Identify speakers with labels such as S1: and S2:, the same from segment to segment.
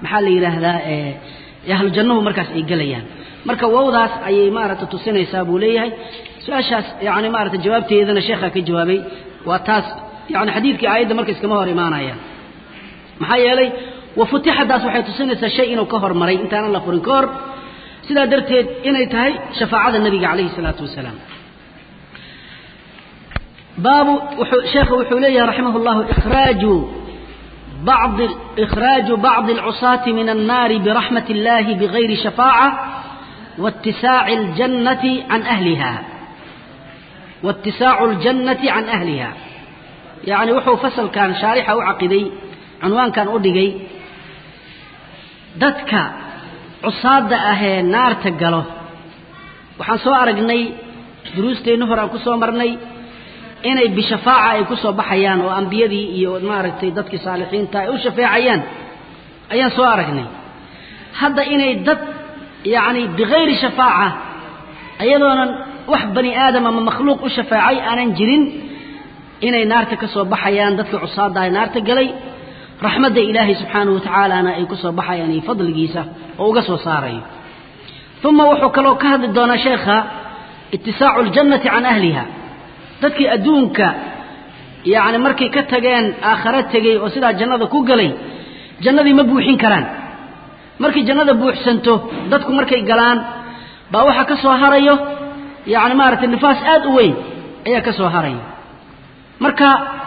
S1: maxaa la yidhaahdaa ahlu jannuhu markaas ay gelayaan marka wowdaas ayay maaragta tusinaysaa buu leeyahay su-aashaas yani maarata jawaabteedana sheekhaa ka jawaabay waa taas yani xadiidkii aayadda marka iskama hor imaanayaan maxaa yeelay wafutixadaas waxay tusinaysaa shay inuu ka hormaray intaanan la furin ka hor sidaa darteed inay tahay shafaacada nebiga calayhi salaatu wasalaam baabu sheekhu wuxuu leeyahay raximah اllahu ikhraaju بعض إخراج بعض العصاة من النار برحمة الله بغير شفاعة واتساع الجنة عن أهلها واتساع الجنة عن أهلها يعني وحو فصل كان شارحة وعقدي عنوان كان أدقي دتك عصاد أهي نار تقله وحان سوى أرقني دروستي نفر أكو سوى مرني inay bishafaaca ay ku soo baxayaan oo ambiyadii iyo maaragtay dadkii saalixiinta ay u shafeecayaan ayaan soo aragnay hadda inay dad yacni bikayri shafaaca iyadoonan wax bani aadam ama makhluuq u shafeecay aanan jirin inay naarta ka soo baxayaan dadkii cusaadda ay naarta galay raxmadda ilaahay subxaanahu watacaalana ay ku soo baxayaan iyo fadligiisa oo uga soo saarayo uma wuxuu kaloo ka hadli doonaa sheekha itisaacu ljannati can ahliha dadkii adduunka yacni markay ka tageen aakhare tegey oo sidaa jannada ku galay jannadii ma buuxin karaan markay jannada buuxsanto dadku markay galaan baa waxaa ka soo harayo yacni maaragtay nifaas aad u weyn ayaa ka soo harayo marka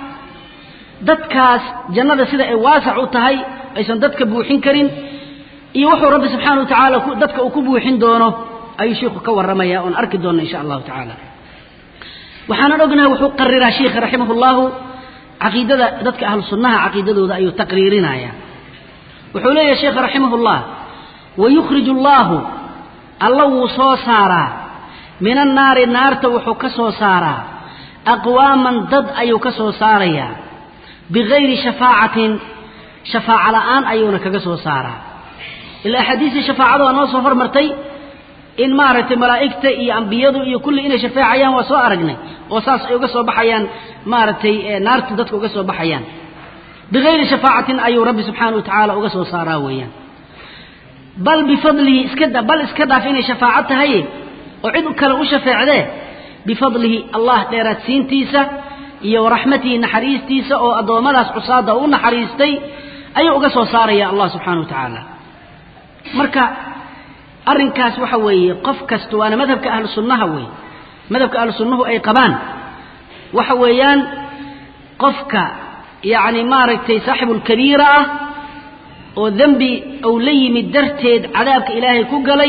S1: dadkaas jannada sida ay waasac u tahay aysan dadka buuxin karin iyo wuxuu rabbi subxaana wa tacaala dadka uu ku buuxin doono ayuu sheikhu ka warramaya oon arki doonna insha allahu tacaala waxaanan ognahay wuxuu qariraa sheikha raximah اllahu caqiidada dadka ahlu sunnaha caqiidadooda ayuu taqriirinaya wuxuu leeyahay sheekha raximah اllah wayukhrij اllahu alla wuu soo saaraa min annaari naarta wuxuu ka soo saaraa aqwaaman dad ayuu ka soo saarayaa bigayri shafaacatin shafaaca la'aan ayuuna kaga soo saaraa ila axaadiistii shafaacada waa noo soo hormartay in maaragtay malaa'igta iyo ambiyadu iyo kulli inay shafeecayaan waa soo aragnay oo saas ay uga soo baxayaan maaragtay naarta dadka uga soo baxayaan bigayri shafaacatin ayuu rabbi subxaana wa tacaala uga soo saaraa weeyaan bal bifadlihi iska bal iska dhaaf inay shafaaco tahay oo cid kale u shafeecdee bifadlihi allah dheeraadsiintiisa iyo waraxmatihi naxariistiisa oo addoommadaas cusaada u naxariistay ayuu uga soo saaraya allah subxaana wa tacaala marka arrinkaas waxa weeye qof kasta waana madhabka ahlu sunnaha weeye madhabka ahlu sunnahu ay qabaan waxa weeyaan qofka yacni maaragtay saaxibulkabiira ah oo dembi uu la yimid darteed cadaabka ilaahay ku galay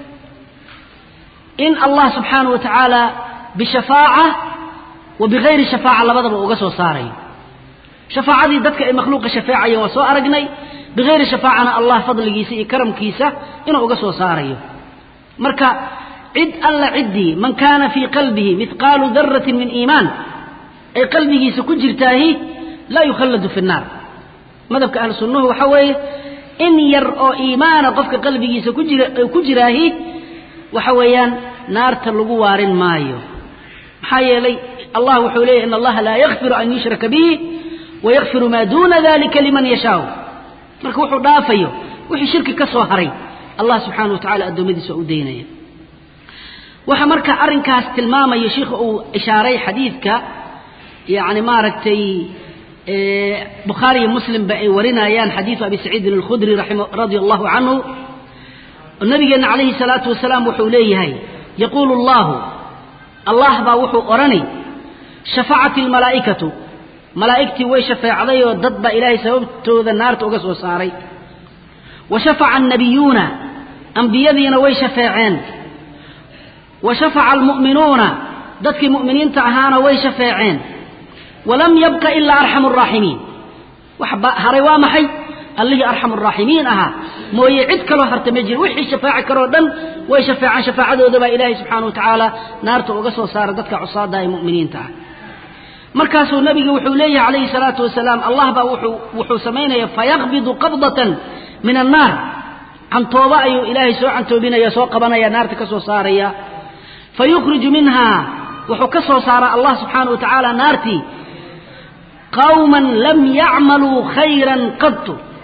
S1: in allah subxaanahu wa tacaala bishafaaca wa bigayri shafaaca labadaba uga soo saarayo shafaacadii dadka ay makhluuqa shafeecayeen waa soo aragnay bigayri shafaacana allah fadligiisa iyo karamkiisa inuu uga soo saarayo marka cid alla ciddii man kaana fii qalbihi mihqaalu daratin min iimaan ay qalbigiisa ku jirtaahi laa yukhalladu fi nnaar madhabka ahlu sunnuhu waxa weeye in yar oo iimaana qofka qalbigiisa ku jira ku jiraahi waxa weeyaan naarta lagu waarin maayo maxaa yeelay allah wuxuu leeyahy in allaha laa yakfiru an yushraka bihi wayakfiru maa duuna dalika liman yashaau marka wuxuu dhaafayo wixii shirki ka soo haray allah subxaana wa tacala addoommadiisa u daynaya waxa marka arrinkaas tilmaamaya sheikha uu ishaaray xadiidka yacni maaragtay bukhaari iyo muslimba ay warinayaan xadiidu abi saciidin alkhudri radia allahu canhu nabigeenna calayhi salaatu wasalaam wuxuu leeyahay yaquulu allahu allah baa wuxuu odhani shafacat almalaa'ikatu malaa'igtii way shafeecday oo dad baa ilaahay sababtooda naarta uga soo saaray wa shafaca annabiyuuna ambiyadiina way shafeeceen wa shafaca almu'minuuna dadkii mu'miniinta ahaana way shafeeceen walam yabqa ilaa arxamu araaximiin wax haray waa maxay allihii arxamu araaximiin ahaa mooye cid kaloo harta ma jiro wixii shafaaci karoo dhan way shafeecaan shafaacadooda baa ilaahay subxaana wa tacaala naarta uga soo saara dadka cusaada ee mu'miniinta ah markaasuu nabiga wuxuu leeyahay calayhi salaatu wasalaam allah baa wuxuu wuxuu samaynaya fayaqbidu qabdatan min annaar cantooba ayuu ilaahay soo cantoobinaya soo qabanaya naarta ka soo saaraya fayukhriju minha wuxuu ka soo saaraa allah subxaana wa tacaala naartii qawman lam yacmaluu khayran qadtu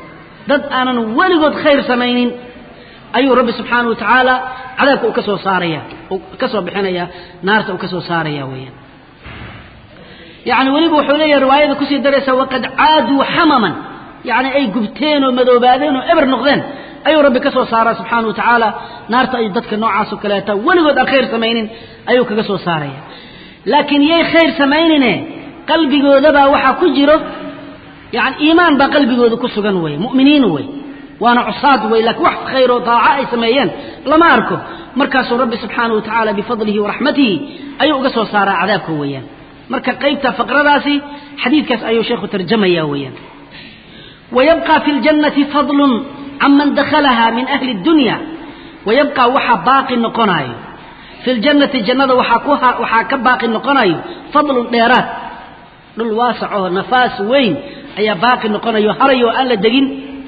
S1: dad aanan weligood khayr samaynin ayuu rabbi subxaanahu wa tacaala cadaabka uu ka soo saaraya uu ka soo bixinaya naarta uu ka soo saaraya weeyaan yacni weliba wuxuu leeyahay riwaayada kusii daraysa waqad caaduu xamaman yacni ay gubteen oo madoobaadeen oo eber noqdeen ayuu rabbi ka soo saaraa subxaanahu wa tacaala naarta ay dadka noocaas oo kaleeta weligood aan khayr samaynin ayuu kaga soo saaraya laakiin yay khayr samaynine qalbigoodabaa waxaa ku jiro yani iimaan baa qalbigooda ku sugan wey mu'miniin wey waana cusaad wey laakiin wax khayr oo daaco ay sameeyeen lama arko markaasuu rabbi subxaanahu wa tacaala bifadlihi waraxmatihi ayuu uga soo saaraa cadaabka weeyaan marka qaybta faqradaasi xadiidkaas ayuu sheekhu tarjamaya weeyaan wayabqa fi ljannati fadlun canman dakhalaha min ahli اdunya wayabqa waxaa baaqi noqonayo fi ljannati jannada waxaa ku waxaa ka baaqi noqonayo fadlun dheeraad dhul waasac oo nafaas weyn ayaa baaqi noqonayo harayo oo aan la degin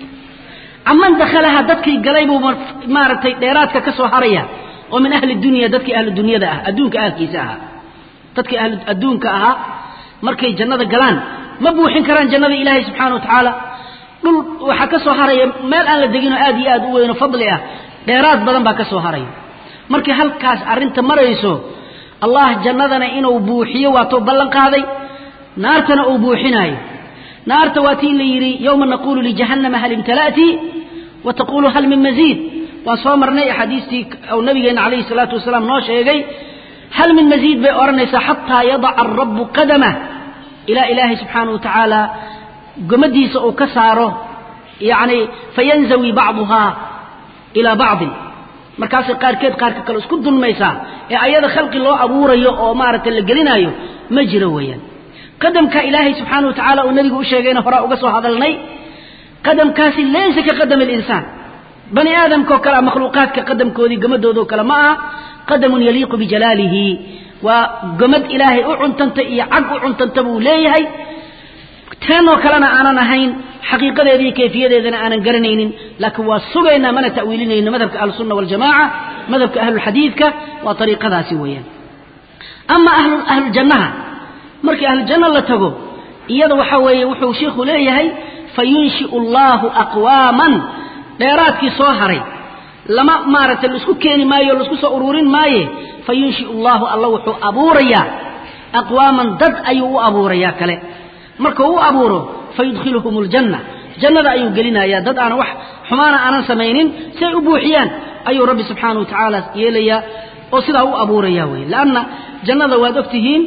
S1: caman dakhalaha dadkii galay buu maaragtay dheeraadka ka soo haraya oo min ahli dunya dadkii ahlu dunyada ah adduunka ahalkiisa ahaa dadkii ahlu adduunka ahaa markay jannada galaan ma buuxin karaan jannada ilaahay subxaana wa tacaala dhul waxaa ka soo haraya meel aan la deginoo aad iyo aad u weynoo fadli ah dheeraad badan baa ka soo haraya markii halkaas arrinta marayso allah jannadana inuu buuxiyo waatuu ballan qaaday naartana uu buuxinaayo naarta waa tii la yidhi yowma naquulu lijahannama hal imtala'ti wa taquulu hal min masiid waan soo marnay axaadiistii ou nabigeenna calayhi salaatu wasalaam noo sheegay hal min masiid bay odhanaysaa xataa yadaca arabu qadamah ilaa ilaahay subxaanahu wa tacaala gomadiisa uu ka saaro yacni fayanzawi bacduhaa ilaa bacdin markaasay qaarkeed qaarka kale isku dulmaysaa ee ayada khalqi loo abuurayo oo maaragtay la gelinaayo ma jiro weeyaan qadamka ilaahay subxaana wa tacaala uu nabigu u sheegayna horaa uga soo hadalnay qadamkaasi laysa ka qadami alinsaan bani aadamka oo kale a makhluuqaadka qadamkoodii gomadoodoo kale ma aha qadamun yaliiqu bijalaalihi waa gomad ilaahay u cuntanta iyo cag u cuntanta buu leeyahay teenoo kalena aanan ahayn xaqiiqadeeda iyo kayfiyadeedana aanan garanaynin laakiin waa sugaynaa mana ta'wiilinayno madhabka ahlusunna waljamaca madhabka ahlulxadiidka waa ariiqadaasi weeyaan ama ahlujannaha markii ahlujanno la tago iyada waxa weeye wuxuu shiikhu leeyahay fayunshiu allaahu aqwaaman dheeraadkii soo haray lama maaragtay laisku keeni maayo laisku soo ururin maaye fayunshiu allaahu alla wuxuu abuurayaa aqwaaman dad ayuu u abuurayaa kale markuu u abuuro fayudkhiluhum ljanna jannada ayuu gelinayaa dad aanan wax xumaana aanan samaynin si ay u buuxiyaan ayuu rabbi subxaanah wa tacaala yeelayaa oo sidaa u abuuraya wey lanna jannada waad ogtihiin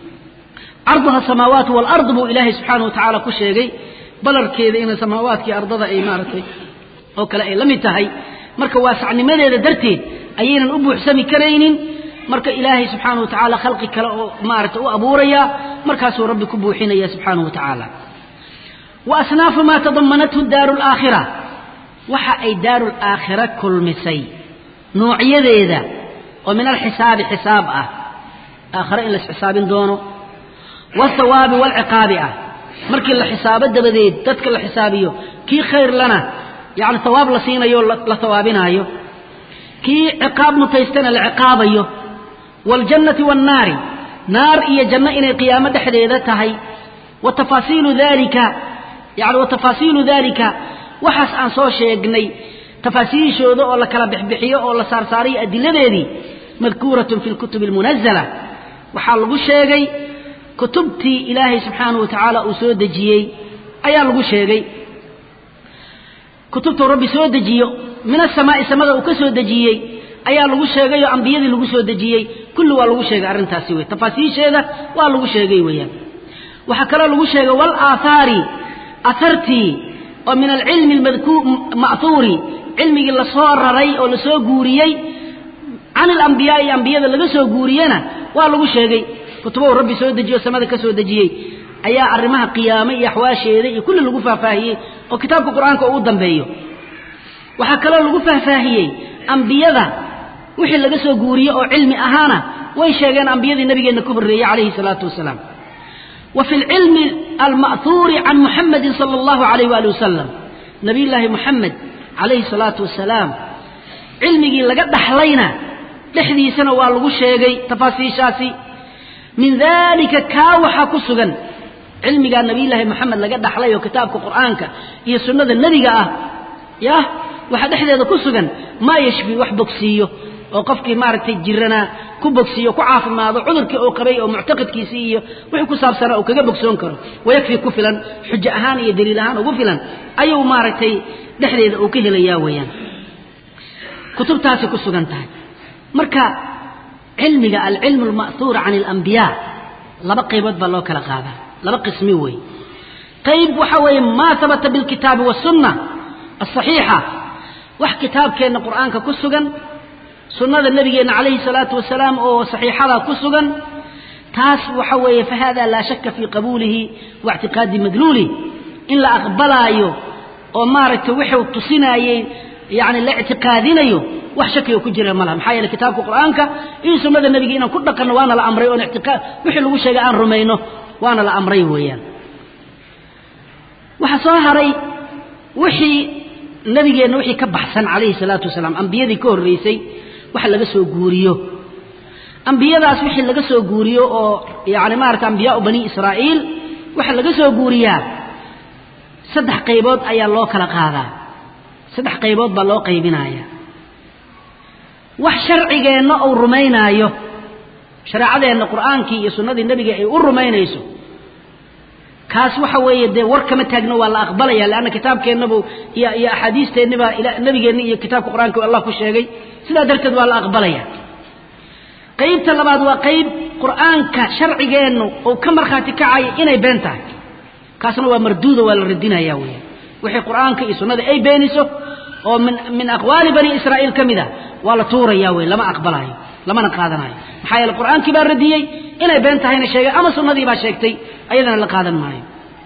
S1: carduha samaawaat walard buu ilaahay subxaana wa tacaala ku sheegay balarkeeda ina samaawaadkii ardada ay maaragtay oo kale ay la mid tahay marka waasacnimadeeda darteed ayaynan u buuxsami karaynin marka ilaahay subxaana wa tacaala khalqi kale oo maaragtay u abuuraya markaasuu rabbi ku buuxinaya subxaanahu wa tacaala wa asnaafu maa tadamanathu daaru laakhira waxa ay daaru laakhira kulmisay noocyadeeda oo min alxisaabi xisaab ah aakhare in las xisaabin doono wاthawaabi wاlciqaabi ah markii la xisaabo dabadeed dadka la xisaabiyo kii khayr lana yani hawaab la siinayo la hawaabinaayo kii ciqaab mutaystana la ciqaabayo wاljannati wاnnaari naar iyo janno inay qiyaamo dhexdeeda tahay wa tafaasiilu dalika yani wa tafaasiilu dalika waxaas aan soo sheegnay tafaasiishooda oo la kala bixbixiyo oo la saarsaarayo adiladeedii madkuuratun fi lkutubi almunazala waxaa lagu sheegay kutubtii ilaahay subxaanahu wa tacaala uu soo dejiyey ayaa lagu sheegay kutubtuu rabbi soo dejiyo min asamaa'i samada uu ka soo dejiyey ayaa lagu sheegay oo ambiyadii lagu soo dejiyey kulli waa lagu sheegay arrintaasi wey tafaasiisheeda waa lagu sheegay weeyaan waxaa kaloo lagu sheegay walaathaari ahartii oo min alcilmi ma'huuri cilmigii lasoo raray oo lasoo guuriyey can ilambiyaai ambiyada laga soo guuriyena waa lagu sheegay kutubahu rabbi soo dejiyo samada ka soo dejiyey ayaa arrimaha qiyaame iyo axwaasheeda iyo kulli lagu faahfaahiyey oo kitaabka qur-aanka uu dambeeyo waxaa kaloo lagu faahfaahiyey ambiyada wixii laga soo guuriyey oo cilmi ahaana way sheegeen ambiyadii nabigeenna ka horreeyey calayhi salaatu wasalaam wa fi lcilmi alma'huuri can muxamedin sala allahu alayh waali wasalam nabiyullaahi muxamed calayhi salaatu wasalaam cilmigii laga dhaxlayna dhexdiisana waa lagu sheegay tafaasiishaasi min dalika kaa waxaa ku sugan cilmigaa nabiyullaahi moxamed laga dhaxlay oo kitaabka qur'aanka iyo sunnada nebiga ah yah waxaa dhexdeeda ku sugan maa yashfi wax bogsiiyo oo qofkii maaragtay jiranaa ku bogsiiyo ku caafimaado cudurkii uu qabay oo muctaqidkiisii iyo wixii ku saabsanaa uu kaga bogsoon karo wayakfi ku filan xujo ahaan iyo daliil ahaan ugu filan ayuu maaragtay dhexdeeda uu ka helayaa weeyaan kutubtaasay ku sugan tahay marka cilmiga alcilmu alma'huur can alambiyaa laba qaybood baa loo kala qaadaa laba qismi weeye qayb waxa weeye maa habata bilkitaabi wasunna asaxiixa wax kitaabkeenna qur'aanka ku sugan sunnada nabigeenna calayhi salaatu wasalaam oo saxiixada ku sugan taas waxa weeye fa hada laa shaka fii qabuulihi wa ictiqaadi madluulih in la aqbalaayo oo maaragtay wuxuu tusinaayey yani la ictiqaadinayo wax shakiga ku jira malaha maxaa yeele kitaabka qur'aanka iyo sunnada nebiga inaan ku dhaqanno waana la amray oon ictiqaad wixii lagu sheegay aan rumayno waana la amray weeyaan waxaa soo haray wixii nabigeenna wixii ka baxsan calayhi salaatu wasalaam ambiyadii ka horraysay wax laga soo guuriyo ambiyadaas wixii laga soo guuriyo oo yani maarata ambiyaau bani israa'iil waxa laga soo guuriyaa saddex qaybood ayaa loo kala qaadaa saddex qaybood baa loo qaybinaaya wax sharcigeenna uu rumaynaayo shareecadeenna qur'aankii iyo sunnadii nebiga ay u rumaynayso kaas waxa weeye dee war kama taagno waa la aqbalaya leanna kitaabkeennabu iyo iyo axaadiisteennibaa nabigeenni iyo kitaabka qur'aanka allah ku sheegay sidaa darteed waa la aqbalaya qaybta labaad waa qayb qur'aanka sharcigeennu uu ka markhaati kacaya inay been tahay kaasna waa marduuda waa la radinaya weya wixii qur'aanka iyo sunnada ay beeniso oo min min aqwaali bani israa'iil ka mid a waa la tuuraya wey lama aqbalayo lamana qaadanayo maxaa yeele qur'aankii baa radiyey inay been tahayna sheegay ama sunnadii baa sheegtay ayadana la qaadan maayo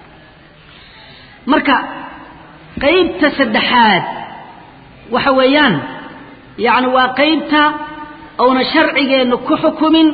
S1: marka qaybta saddexaad waxa weeyaan yacni waa qaybta ouna sharcigeennu ku xukumin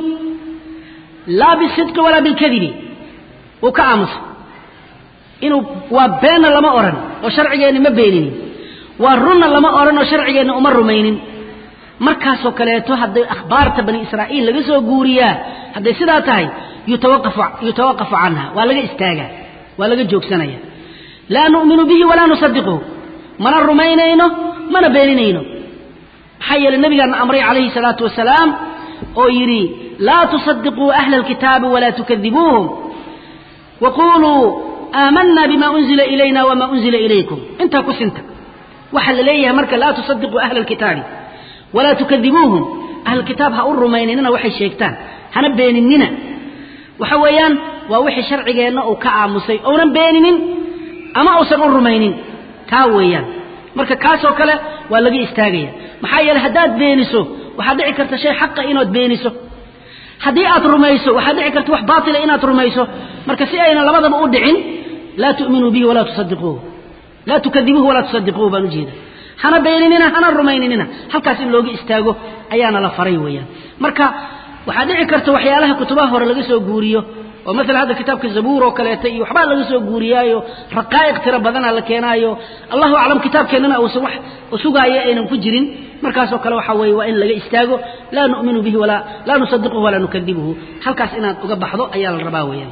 S1: laa bisidqi walaa bilkadibi uu ka aamuso inuu waa beenna lama odhan oo sharcigeenni ma beeninin waa runna lama odhan oo sharcigeenni uma rumaynin markaasoo kaleeto hadday akhbaarta bani israa'iil laga soo guuriyaa hadday sidaa tahay yutawaqafu yutawaqafu canha waa laga istaagaa waa laga joogsanaya laa nu'minu bihi walaa nusadiquhu mana rumaynayno mana beeninayno maxaa yeele nabigaana amray calayhi salaatu wasalaam oo yidhi laa tusadiquu ahla alkitaabi walaa tukadibuuhum waquluu aamanna bima unzila ilayna wama unzila ilaykum intaa ku sinta waxaa la leeyahay marka laa tusadiquu ahla alkitaabi walaa tukadibuuhum ahlkitaab ha u rumayninina waxay sheegtaan hana beeninina waxa weeyaan waa wixii sharcigeenna uu ka aamusay ounan beeninin ama uusan u rumaynin kaa weeyaan marka kaasoo kale waa laga istaagaya maxaa yeele haddaad beeniso waxaad dhici karta shay xaqa inaad beeniso haddii aad rumayso waxaad dhici karta wax baatila inaad rumayso marka si ayna labadaba u dhicin laa tu'minuu bihi walaa tusadiquuhu laa tukadibuuhu walaa tusadiquuhu baan ujeeda hana beeninina hana rumayninina halkaas in looga istaago ayaana la faray weeyaan marka waxaa dhici karta waxyaalaha kutubaha hore laga soo guuriyo oo maala hadda kitaabka zabuur oo kaleeta iyo waxbaa laga soo guuriyaayo raqaa'iq tiro badana la keenaayo allahu aclam kitaabkeennana uusan wax sugaayo aynan ku jirin markaasoo kale waxaa weeye waa in laga istaago laa nu'minu bihi walaa laa nusadiquhu walaa nukadibuhu halkaas inaad uga baxdo ayaa la rabaa weeyaan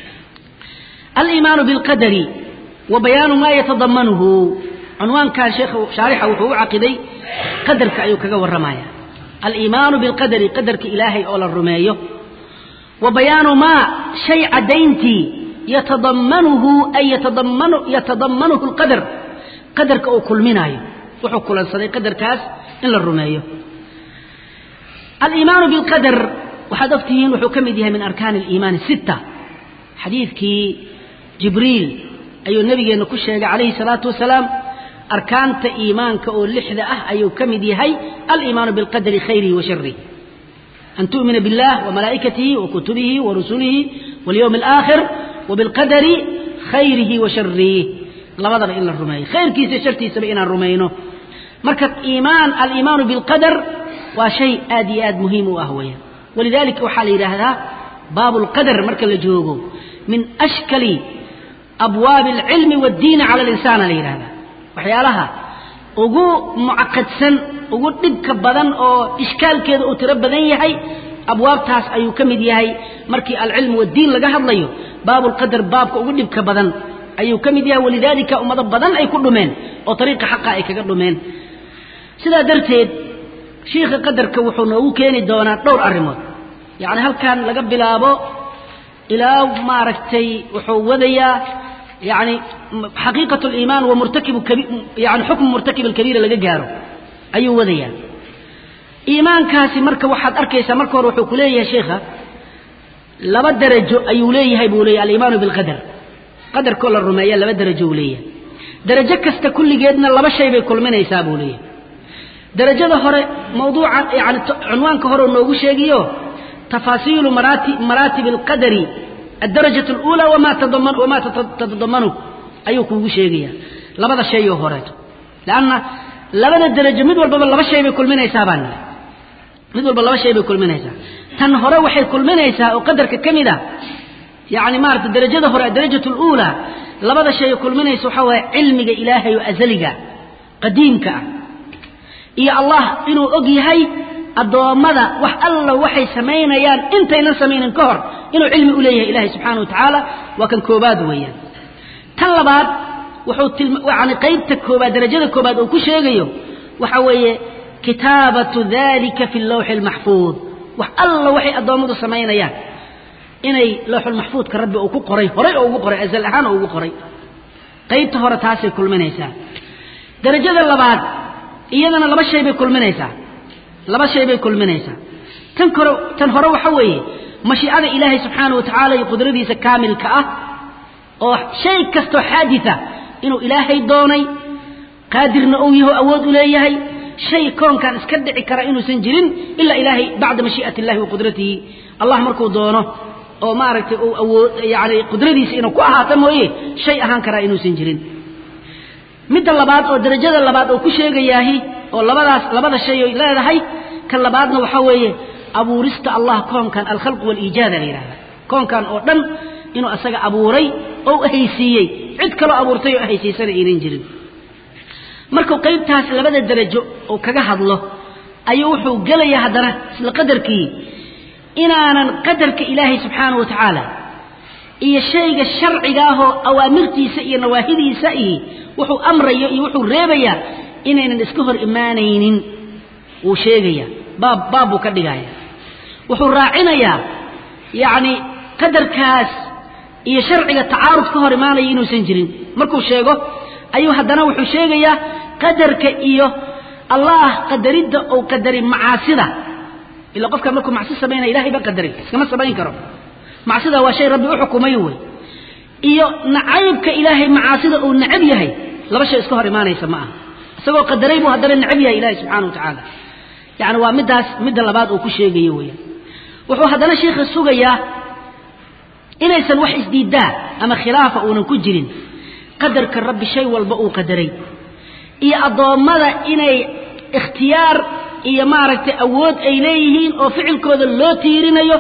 S1: aliimaanu bilqadari wa bayaanu maa yatadamanuhu cunwaankan sheekh shaarixa wuxuu u caqiday qadarka ayuu kaga warramaya aliimaanu bilqadari qadarka ilaahay oo la rumeeyo wa bayaanu maa shay caddayntii yatadamanuhu ay yatadamanu yatadamanuhu alqadar qadarka uu kulminaayo wuxuu kulansaday qadarkaas in la rumeeyo aliimaanu bilqadar waxaad ogtihiin wuxuu ka mid yahay min arkaani aliimaani sitta xadiidkii jibriil ayuu nabigeenna ku sheegay calayhi salaatu wasalaam arkaanta iimaanka oo lixda ah ayuu ka mid yahay aliimaanu bilqadari khayrihi wa sharihi an tu'mina biاllah wamalaa'ikatihi wakutubihi warusulihi walyowmi alaakhir wabilqadari khayrihi wa sharihi labadaba in la rumeeyo khayrkiisa shartiisaba inaan rumayno marka iimaan aliimaanu bilqadar waa shay aad iyo aad muhiim u ah weeyaan walidalika waxaa la yidhaahdaa baabu lqadar marka la joogo min ashkali abwaabi alcilmi waaddiini cala alinsaana la yidhahdaa waxyaalaha ugu mucaqadsan ugu dhibka badan oo ishkaalkeeda uu tiro badan yahay abwaabtaas ayuu ka mid yahay markii alcilmu waddiin laga hadlayo baabulqadar baabka ugu dhibka badan ayuu ka mid yahay walidaalika ummado badan ay ku dhumeen oo ariiqa xaqa ay kaga dhumeen sidaa darteed shiikha qadarka wuxuu noogu keeni doonaa dhowr arrimood yacni halkan laga bilaabo ilaa maaragtay wuxuu wadayaa yani xaqiiqat liimaan wa murtakibu yani xukmu murtakib alkabiira laga gaaro ayuu wadayaa iimaankaasi marka waxaad arkaysaa marka hore wuxuu ku leeyahay sheikha laba darajo ayuu leeyahay buu leeyahy aliimaanu bilqadar qadarkoo la rumeeya laba darajo uu leeyahay darajo kasta kulligeedna laba shay bay kulminaysaa buu leeyahay darajada hore mawduuca yani cunwaanka hore noogu sheegiyo tafaasiilu maraati maraatib alqadari addarajaة اlأulى wama tatadamanu ayuu kuugu sheegaya labada shayoo horeeto lanna labada darajo mid walbaba laba shay bay kulminaysaa baan niri mid walba laba shay bay kulminaysaa tan hore waxay kulminaysaa oo qadarka ka mid a yani maarata darajada hore addarajaة اlأulى labada shay kulminaysa waxaa waaya cilmiga ilaahay oo azaliga qadiimka ah iyo allah inuu og yahay addoommada wax alla waxay samaynayaan intaynan samaynin ka hor inuu cilmi u leeyahay ilahay subxaana wa tacaala waa kan koobaad weeyaan tan labaad wuxuu yani qaybta koobaad darajada koobaad uu ku sheegayo waxa weeye kitaabatu dalika fi lawxi almaxfuud wax alla waxay addoommadu samaynayaan inay lawxulmaxfuudka rabbi uu ku qoray horay oo ugu qoray azal ahaan oo ugu qoray qaybta hore taasay kulminaysaa darajada labaad iyadana laba shay bay kulminaysaa laba shay bay kulminaysaa tan kore tan hore waxa weeye mashiicada ilaahay subxaana wa tacaala iyo qudradiisa kaamilka ah oo shay kastoo xaaditha inuu ilaahay doonay qaadirna uu yaho awood u leeyahay shay koonkan iska dhici kara inuusan jirin ilaa ilaahay bacda mashii'ati illahi wa qudratihi allah markuu doono oo maaragtay uu awood yani qudradiisa inuu ku ahaato mooye shay ahaan karaa inuusan jirin midda labaad oo darajada labaad oo ku sheegayaahi oo labadaas labada shay oy leedahay kan labaadna waxaa weeye abuurista allah koonkan alkhalqu waaliijaada la yidhahda koonkan oo dhan inuu asaga abuuray oo ahaysiiyey cid kaloo abuurtay oo ahaysiisana aynan jirin markuu qaybtaas labada darajo uu kaga hadlo ayuu wuxuu gelayaa haddana isla qadarkii inaanan qadarka ilaahay subxaana wa tacaala iyo shayga sharciga ahoo awaamirtiisa iyo nawaahidiisa iyo wuxuu amrayo iyo wuxuu reebayaa inaynan iska hor imaanaynin wuu sheegaya baab baab buu ka dhigaya wuxuu raacinayaa yacni qadarkaas iyo sharciga tacaarud ka hor imaanaya inuusan jirin markuu sheego ayuu haddana wuxuu sheegayaa qadarka iyo allah qadaridda uu qadarin macaasida ila qofka markuu macsi samaynaya ilahay baa qadaray iskama samayn karo macsida waa shay rabbi u xukumay wey iyo nacaybka ilaahay macaasida uu necab yahay laba shay iska hor imaanaysa ma aha isagoo qadaray buu haddana necab yahay ilahay subxana wa tacaala yani waa middaas midda labaad uu ku sheegayo weeyaan wuxuu haddana sheikha sugayaa inaysan wax isdiidaa ama khilaafa uunan ku jirin qadarka rabbi shay walba uu qadaray iyo addoommada inay ikhtiyaar iyo maaragtay awood ay leeyihiin oo ficilkooda loo tiirinayo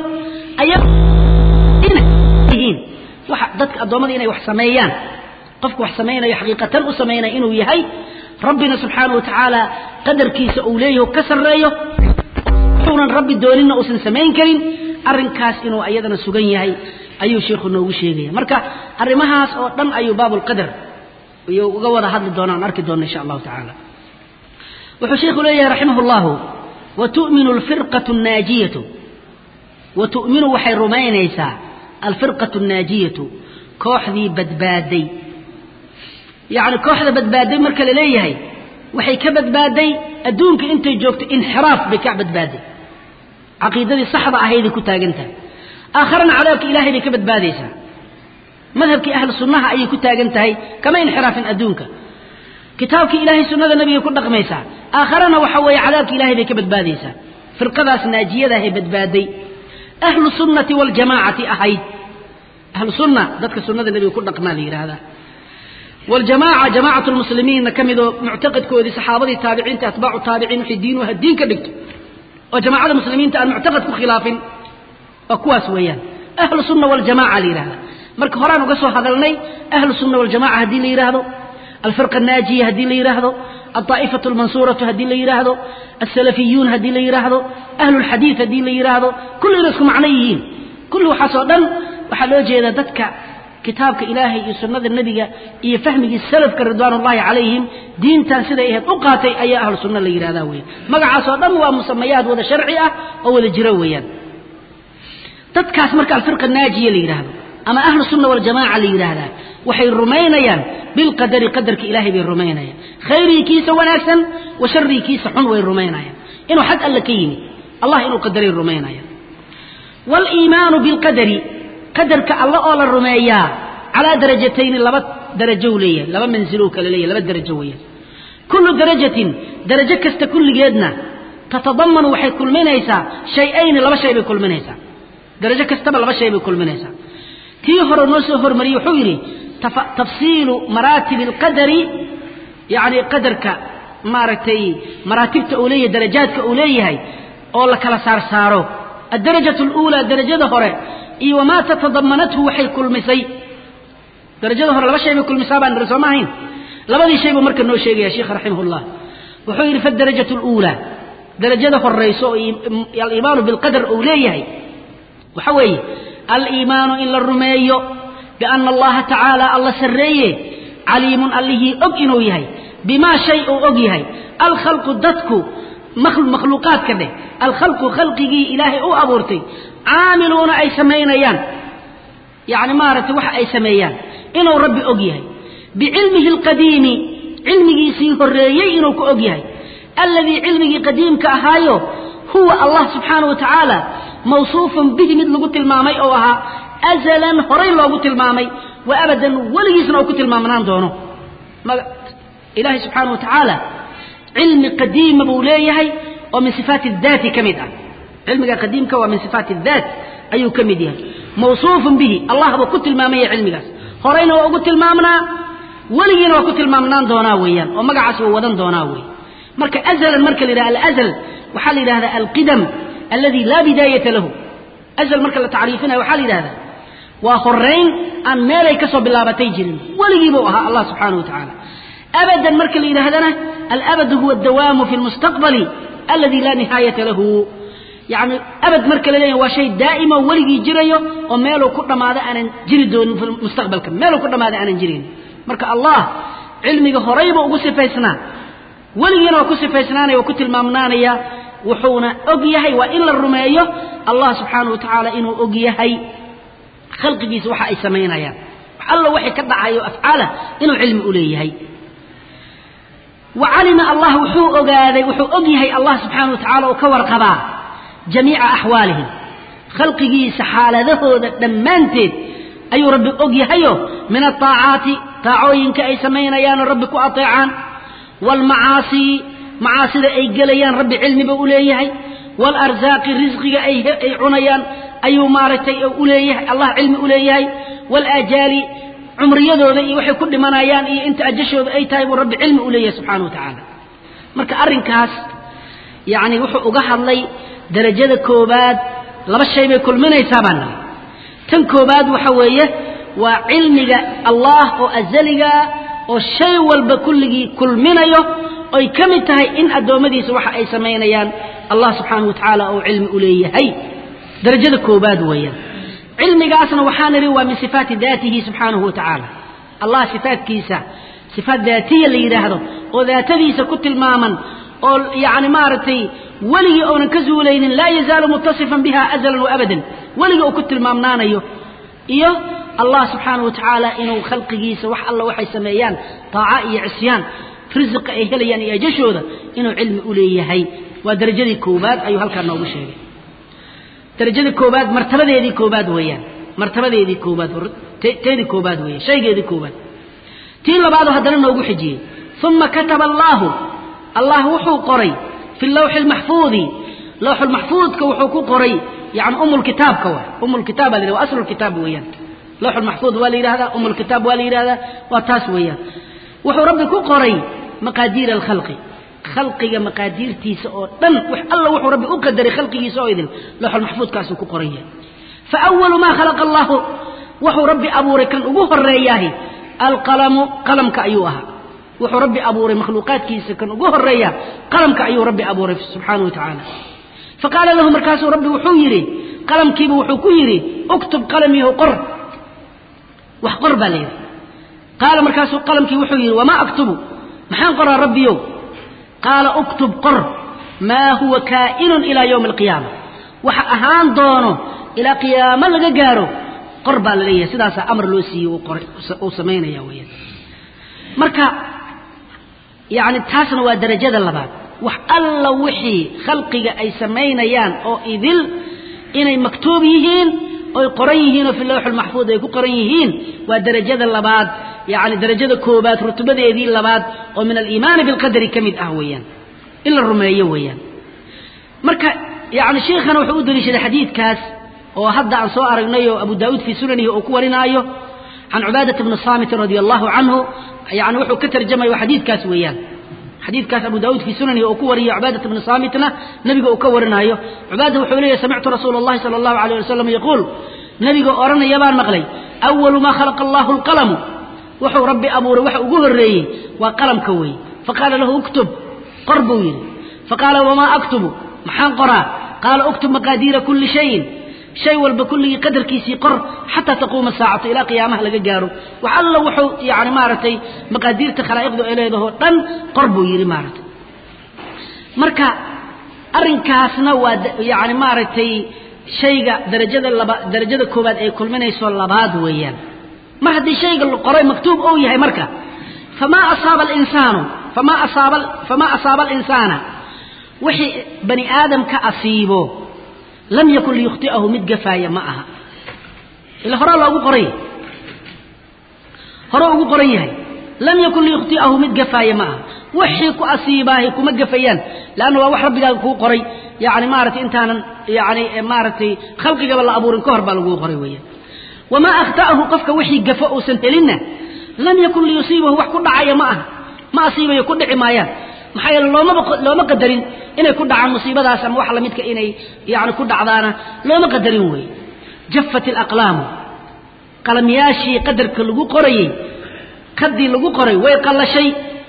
S1: ayayihiin waxa dadka addoommada inay wax sameeyaan qofku wax samaynayo xaqiiqatan u samaynaya inuu yahay rabbina subxaana wa tacaala qadarkiisa uu leeyahy ka sarreeyo wuxuunan rabbi dooninna uusan samayn karin arrinkaas inuu ayadana sugan yahay ayuu sheikhu noogu sheegaya marka arrimahaas oo dhan ayuu baabulqadar iyo uga wada hadli doona aan arki doona insha allahu tacaala wuxuu sheikhu leeyahay raximah llahu wa tu'minu alfirqatu annaajiyatu wa tu'minu waxay rumaynaysaa alfirqatu annaajiyatu kooxdii badbaaday yacni kooxda badbaaday marka la leeyahay waxay ka badbaaday adduunka intay joogto inxiraaf bay ka badbaaday caqiidadii saxda ahayday ku taagan tahay aakharana cadaabka ilahay bay ka badbaadaysaa madhabkii ahlu sunnaha ayay ku taagan tahay kama inxiraafin adduunka kitaabkii ilaahay sunnada nebigay ku dhaqmaysaa aakharana waxa weeye cadaabka ilahay bay ka badbaadaysaa firqadaas naajiyadahay badbaaday ahlu sunnati waljamaacati ahayd ahlu sunna dadka sunnada nebiga ku dhaqmaa la yidhaahdaa waljamaaca jamaacatu lmuslimiinna ka midoo muctaqadkoodii saxaabadii taabiciinta atbaacu taabiciin waxay diinuha diin ka dhigto oo jamaacada muslimiinta aan muctaqad ku khilaafin waa kuwaas weeyaan ahlu sunna waljamaca la yidhahda marka horaan uga soo hadalnay ahlu sunna waljamaca haddii la yidhaahdo alfirqa annaajiya haddii la yidhaahdo alطaa'ifatu almansuuratu haddii la yidhaahdo alsalafiyuun haddii la yidhaahdo ahlu lxadiid haddii la yidhaahdo kulli inay isku macno yihiin kulli waxaasoo dhan waxaa loo jeedaa dadka kitaabka ilaahay iyo sunnada nebiga iyo fahmigii salafka ridwaanullahi calayhim diintan siday ahayd u qaatay ayaa ahlu sunna la yidhahdaa weeyaan magacaasoo dhan waa musamayaad wada sharci ah oo wada jiro weeyaan dadkaas marka alfirqa naajiya la yidhaahdo ama ahlu sunna waljamaaca la yidhaahdaa waxay rumaynayaan bilqadari qadarka ilaahay bay rumaynayaan khayrii kiisa wanaagsan wa sharii kiisa xun way rumaynayaan inuu xag alle ka yimid allah inuu qadaray rumaynayaan waliimaanu bilqadari qadarka alle oo la rumeeyaa calaa darajatayni laba darajo leeyahay laba manzilo kale leeyahay laba darajo weeyaan kullu darajatin darajo kasta kulligeedna tatadamanu waxay kulminaysaa shay-ayni laba shay bay kulminaysaa darajo kastaba laba shay bay kulminaysaa tii hore noo soo hormariyey wuxuu yidhi tafsiilu maraatibi alqadari yacni qadarka maaragtay maraatibta uu leeyahay darajaadka uu leeyahay oo la kala saar saaro addarajatu aluulaa darajada hore iyo wamaa tatadamanathu waxay kulmisay darajada hore laba shay bay kulmisaa baan niri sooma ahayn labadii shay buu marka noo sheegaya sheikha raximahullah wuxuu yidhi fadarajatu aluulaa darajada horayso oo aliimaanu bilqadar uu leeyahay waxa weeye aliimaanu in la rumeeyo biana allaha tacaala alla sarreeye caliimun allihii og inuu yahay bimaa shay uu og yahay alkhalqu dadku makhluuqaadka dheh alkhalqu khalqigii ilaahay u abuurtay caamiluuna ay samaynayaan yacni maaragtay waxa ay sameeyaan inuu rabbi og yahay bicilmihi alqadiimi cilmigiisii horreeyey inuu ku og yahay alladii cilmigii qadiimka ahaayo huwa allah subxaana wa tacaala mawsuufun bihi mid lagu tilmaamay oo ahaa azalan horay loogu tilmaamay wa abadan weligiisna uu ku tilmaamnaan doono ilaahay subxaana wa tacaala cilmi qadiima buu leeyahay oo min sifaati daati ka mid ah cilmiga qadiimka waa min sifaati daat ayuu ka mid yahay mawsuufun bihi allah buu ku tilmaamaya cilmigaas horayna waa ugu tilmaamnaa weligiina waa ku tilmaamnaan doonaa weeyaan oo magacaas waa wadan doonaa wey marka azalan marka la yidhaha alazal waxaa la yidhahdaa alqidam aladi laa bidaayata lahu azal marka la tacriifinayo waxaa la yidhahdaa waa horayn aan meelay ka soo bilaabatay jirin weligii buu ahaa allah subxaana wa tacaala abadan marka la yidhaahdana alabadu huwa adawaamu fi lmustaqbali aladi laa nihaayata lahu yacni abad marka la leeyahy waa shay daa'ima weligii jirayo oo meeluu ku dhammaado aanan jiri doonin fi mustaqbalka meeluu ku dhammaado aanan jirin marka allah cilmiga horayba ugu sifaysnaa weligiina waa ku sifaysnaanaya waa ku tilmaamnaanaya wuxuuna og yahay waa in la rumeeyo allah subxaana wa tacaala inuu og yahay khalqigiisa waxa ay samaynayaan wax alla waxay ka dhacayo afcaala inuu cilmi u leeyahay wa calima allah wuxuu ogaaday wuxuu og yahay allah subxaana wa tacala oo ka warqabaa jamiica axwaalihim khalqigiisa xaaladahooda dhammaanteed ayuu rabbi og yahayo min aaacaati taacooyinka ay samaynayaanoo rabbi ku ateecaan waalmacaasi macaasida ay gelayaan rabbi cilmiba u leeyahay waalarsaaqi risqiga ay cunayaan ayuu maaragtay u leeyahay allah cilmi u leeyahay waalajaali cumriyadooda iyo waxay ku dhimanayaan iyo inta ajashooda ay tahay buu rabbi cilmi u leeyahay subxana wa tacaala marka arrinkaas yacni wuxuu uga hadlay darajada koobaad laba shay bay kulminaysaa baan nahay tan koobaad waxa weeye waa cilmiga allah oo azaligaa oo shay walba kulligii kulminayo oy ka mid tahay in addoommadiisa waxa ay samaynayaan allah subxaana wa tacaala oo cilmi u leeyahay darajada koobaad weeyaan cilmigaasna waxaa nidhi waa min sifaati daatihi subxaanahu wa tacaala allah sifaatkiisa sifaat daatiya la yidhaahdo oo daatadiisa ku tilmaaman oo yacni maaragtay weligii oonan ka zuulaynin laa yazaalu mutasifan biha azalan wa abadan weligii uu ku tilmaamnaanayo iyo allah subxaana wa tacaala inuu khalqigiisa wax alla waxay sameeyaan taaca iyo cisyaan risiqa ay helayaan iyo ajashooda inuu cilmi u leeyahay waa darajadii koobaad ayuu halkaa noogu sheegay darajadii koobaad martabadeedii koobaad weeyaan martabadeedii koobaad teedii koobaad weeyaan shaygeedii koobaad tii labaadoo haddana noogu xijiyey uma kataba allaahu allah wuxuu qoray fi lawxi lmaxfuudi lawxu lmaxfuudka wuxuu ku qoray yani umulkitaabka wa umulkitaab baa la yhahda wa aslu lkitaab weeyaan lawxu lmaxfuud waa la yidhahdaa umulkitaab waa la yidhahdaa waa taas weeyaan wuxuu rabbi ku qoray maqaadiira alkhalqi khalqiga maqaadiirtiisa oo dhan wax alla wuxuu rabbi u qadaray khalqigiisa oo idin lawxulmaxfuudkaasuu ku qoran yahay fa awalu maa khalaqa allahu wuxuu rabbi abuuray kan ugu horeeyaahi alqalamu qalamka ayuu ahaa wuxuu rabbi abuuray makhluuqaadkiisa kan ugu horeeya qalamka ayuu rabbi abuuray subxaana wa tacaala faqaala lahu markaasuu rabbi wuxuu yidhi qalamkiiba wuxuu ku yidhi uktub qalamiyahu qor wax qor baa la yidhi qaala markaasuu qalamkii wuxuu yidhi wamaa aktubu maxaan qoraa rabbiyow qaala uktub qor maa huwa kaa'inun ilaa yowmi alqiyaama waxa ahaan doono ilaa qiyaamo laga gaaro qor baa la leeyahay sidaasaa amar loo siiyey uu samaynaya weeyaan marka yacni taasna waa darajada labaad wax alla wixii khalqiga ay samaynayaan oo idil inay maktuub yihiin oy qoran yihiin oo fi lawx almaxfuud ay ku qoran yihiin waa darajada labaad yacni darajada koobaad rutubadeedii labaad oo min aliimaani bilqadari ka mid ah weeyaan in la rumeeyo weeyaan marka yacni sheikhana wuxuu u daliishaday xadiidkaas oo hadda aan soo aragnay oo abu daawuud fii sunanihi uu ku warinaayo can cubaadata bni saamitin radia allahu canhu yani wuxuu ka tarjamaya xadiidkaas weeyaan xadiidkaas abu daawuud fii sunanihi uu ku wariyo cubaadata bni saamitna nebiga uu ka warinaayo cubaada wuxuu leeyahy samictu rasuula allahi sala allahu alayh wasalam yaquul nebiga odhanaya baan maqlay awalu maa khalaqa allahu alqalamu wuxuu rabbi abuuray waxa ugu horreeyey waa qalamka weeye faqaala lahu uktub qor buu yidhi faqaala wamaa aktubu maxaan qoraa qaala uktub maqaadiira kulli shayin shay walba kulligii qadarkiisii qor xataa taquuma saacatu ilaa qiyaamaha laga gaaro wax alla wuxuu yani maaragtay maqaadiirta khalaa'iqdu ay leedahoo dhan qor buu yidhi maaragtay marka arrinkaasna waa yani maaragtay shayga darajada laba darajada koowaad ay kulminayso labaad weeyaan mar haddii shayga la qoray maktuub ou yahay marka famaa asaaba alinsaanu famaa asaaba famaa asaaba alinsaana wixii bani aadamka asiibo lam yakun liyukhti'ahu mid gafaaya ma aha ila horaa loogu qoray hore ugu qoran yahay lam yakun liyukhti'ahu mid gafaaya ma aha wixii ku asiibaahi kuma gafayaan leanna waa wax rabbigaaga kuu qoray yani maaragtay intaanan yani maaragtay khalqigaba la abuurin ka hor baa laguu qoray weeyaan wamaa akhta'ahu qofka wixii gafo uusan helinna lam yakun liyusiibahu wax ku dhacaya ma aha ma asiibayo ku dhici maayaan maxaa yeele loomaba looma qadarin inay ku dhacaan musiibadaas ama wax lamidka inay yani ku dhacdaana looma qadarin weeye jaffat alaqlaamu qalamyaashii qadarka lagu qorayey kadii lagu qoray way qallashay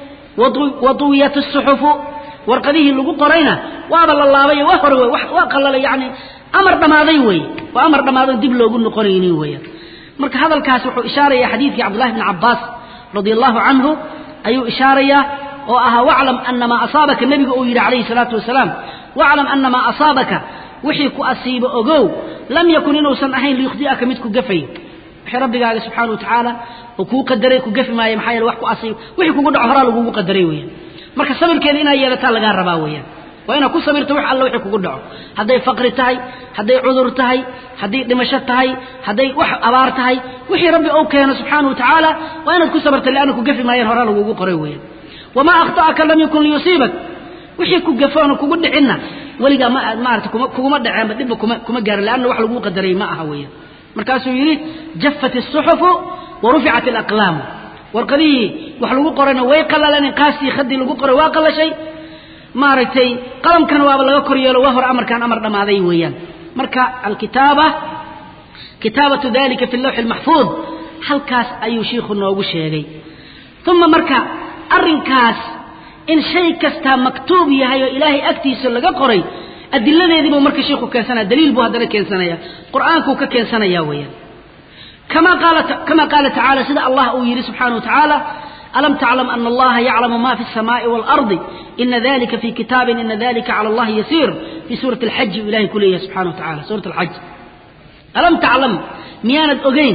S1: waduwiyat asuxufu warqadihii lagu qorayna waaba la laabayo waa hore waa qallalay yani amar dhammaaday weeye waa amar dhammaadan dib loogu noqonaynin weeyaan marka hadalkaas wuxuu ishaaraya xadiidkii cabdullahi bni cabbaas radia allahu canhu ayuu ishaarayaa oo ahaa waclam ana maa asaabaka nebiga uu yidhi calayhi salaatu wasalaam waclam ana maa asaabaka wixii ku asiibo ogow lam yakun inuusan ahayn liyukhdi'aka mid ku gafay wixii rabbigaaga subxaana wa tacaala uu kuu qadaray ku gafi maayo maxaa yeele wax ku asiibo wixii kugu dhaco horaa lagugu qadaray weeyaan marka sabirkeena inaad yeelataa lagaa rabaa weeyaan waa inaad ku sabirto wax alla wixii kugu dhaco hadday faqri tahay hadday cudur tahay hadday dhimasho tahay hadday wax abaar tahay wixii rabbi ou keeno subxaana wa tacaala waa inaad ku sabarta leanna ku gafi maayaan horaa lagugu qoray weeyaan wamaa akhta'aka lam yakun liyusiibak wixii ku gafoona kugu dhicinna weligaa ma maarata kuma kuguma dhaceenba dhibba kuma kuma gaarin leanna wax laguu qadaray ma aha weeyaan markaasuu yidhi jaffat asuxufu wa ruficat alaqlaamu warqadihii wax lagu qorayna way qallaleen inqaastii khadii lagu qoray waa qallashay maaragtay qalamkana waaba laga kor yeelo waa hore amarkaan amar dhammaaday weeyaan marka alkitaaba kitaabatu dalika fi lawxi almaxfuud halkaas ayuu shiikhu noogu sheegay uma marka arrinkaas in shay kastaa maktuub yahay oo ilaahay agtiisa laga qoray adiladeediibuu marka shiikhu keensanaya daliil buu haddana keensanaya qur'aankuu ka keensanaya weeyaan kama qaala kama qaala tacaala sida allah uu yidhi subxaana wa tacaala alam taclam ana allaha yaclamu ma fi الsamaai wاlardi ina dalika fi kitaabin ina dalika cala allahi yasiir fii suurati alxaji uu ilahay ku leeyahay subxana wa tacala suurat alxaj alam taclam miyaanad ogeyn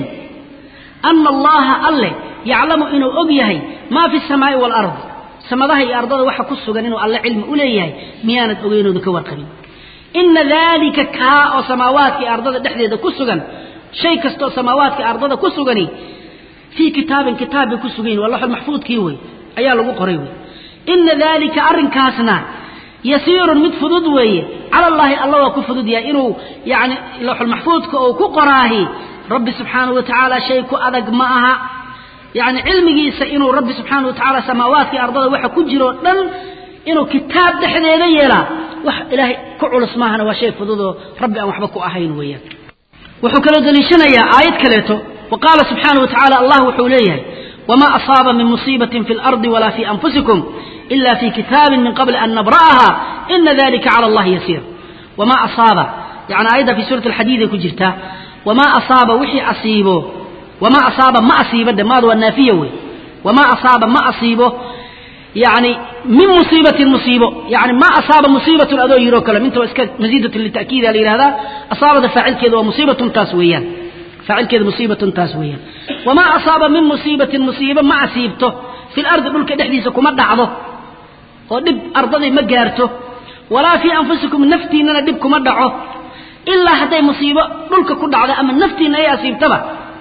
S1: ana allaha alle yaclamu inuu og yahay maa fi الsamaai wاlardi samadaha iyo ardada waxa ku sugan inuu alle cilmi u leeyahay miyaanad ogeynooda ka warqabin ina dalika kaa oo samaawaadka iyo ardada dhexdeeda ku sugan shay kastaoo samaawaadka ardada ku sugani fii kitaabin kitaab bay ku sugan yihin waa laxul maxfuudkii wey ayaa lagu qoray wey ina dalika arrinkaasna yasiirun mid fudud weeye cala allaahi alla waa ku fudud yahay inuu yani laxul maxfuudka oo ku qoraahi rabbi subxaanahu wa tacaala shay ku adag ma aha yani cilmigiisa inuu rabbi subxaana wa tacaala samaawaadkii ardada waxa ku jiroo dhan inuu kitaab dhexdeeda yeelaa wax ilaahay ku culus maahana waa shay fududoo rabbi aan waxba ku ahayn weeyaan wuxuu kaloo daliishanayaa aayad kaleeto wa qaala subxaana wa tacala allah wuxuu leeyahay wamaa asaaba min musiibatin fi اlardi walaa fi anfusikum ila fi kitaabin min qabli an nabra'aha ina dalika cala allahi yasiir wamaa asaaba yani aayadda fi suurati alxadiid ay ku jirtaa wamaa asaaba wixii asiibo wamaa asaaba ma asiibo de maadu waa naafiya wey wamaa asaaba ma asiibo yani min musiibatin musiibo yani ma asaaba musiibatun adoo yiroo kale minta waa iska masiidatun lita'kiida la yihahdaa asaabada faacilkeeda waa musiibatun taas weeyaan faacilkeeda musiibatun taas weeyaan wamaa asaaba min musiibatin musiibo ma asiibto fi lardi dhulka dhexdiisa kuma dhacdo oo dhib ardadii ma gaarto walaa fii anfusikum naftiinnana dhib kuma dhaco ilaa hadday musiibo dhulka ku dhacdo ama naftiinna ay asiibtaba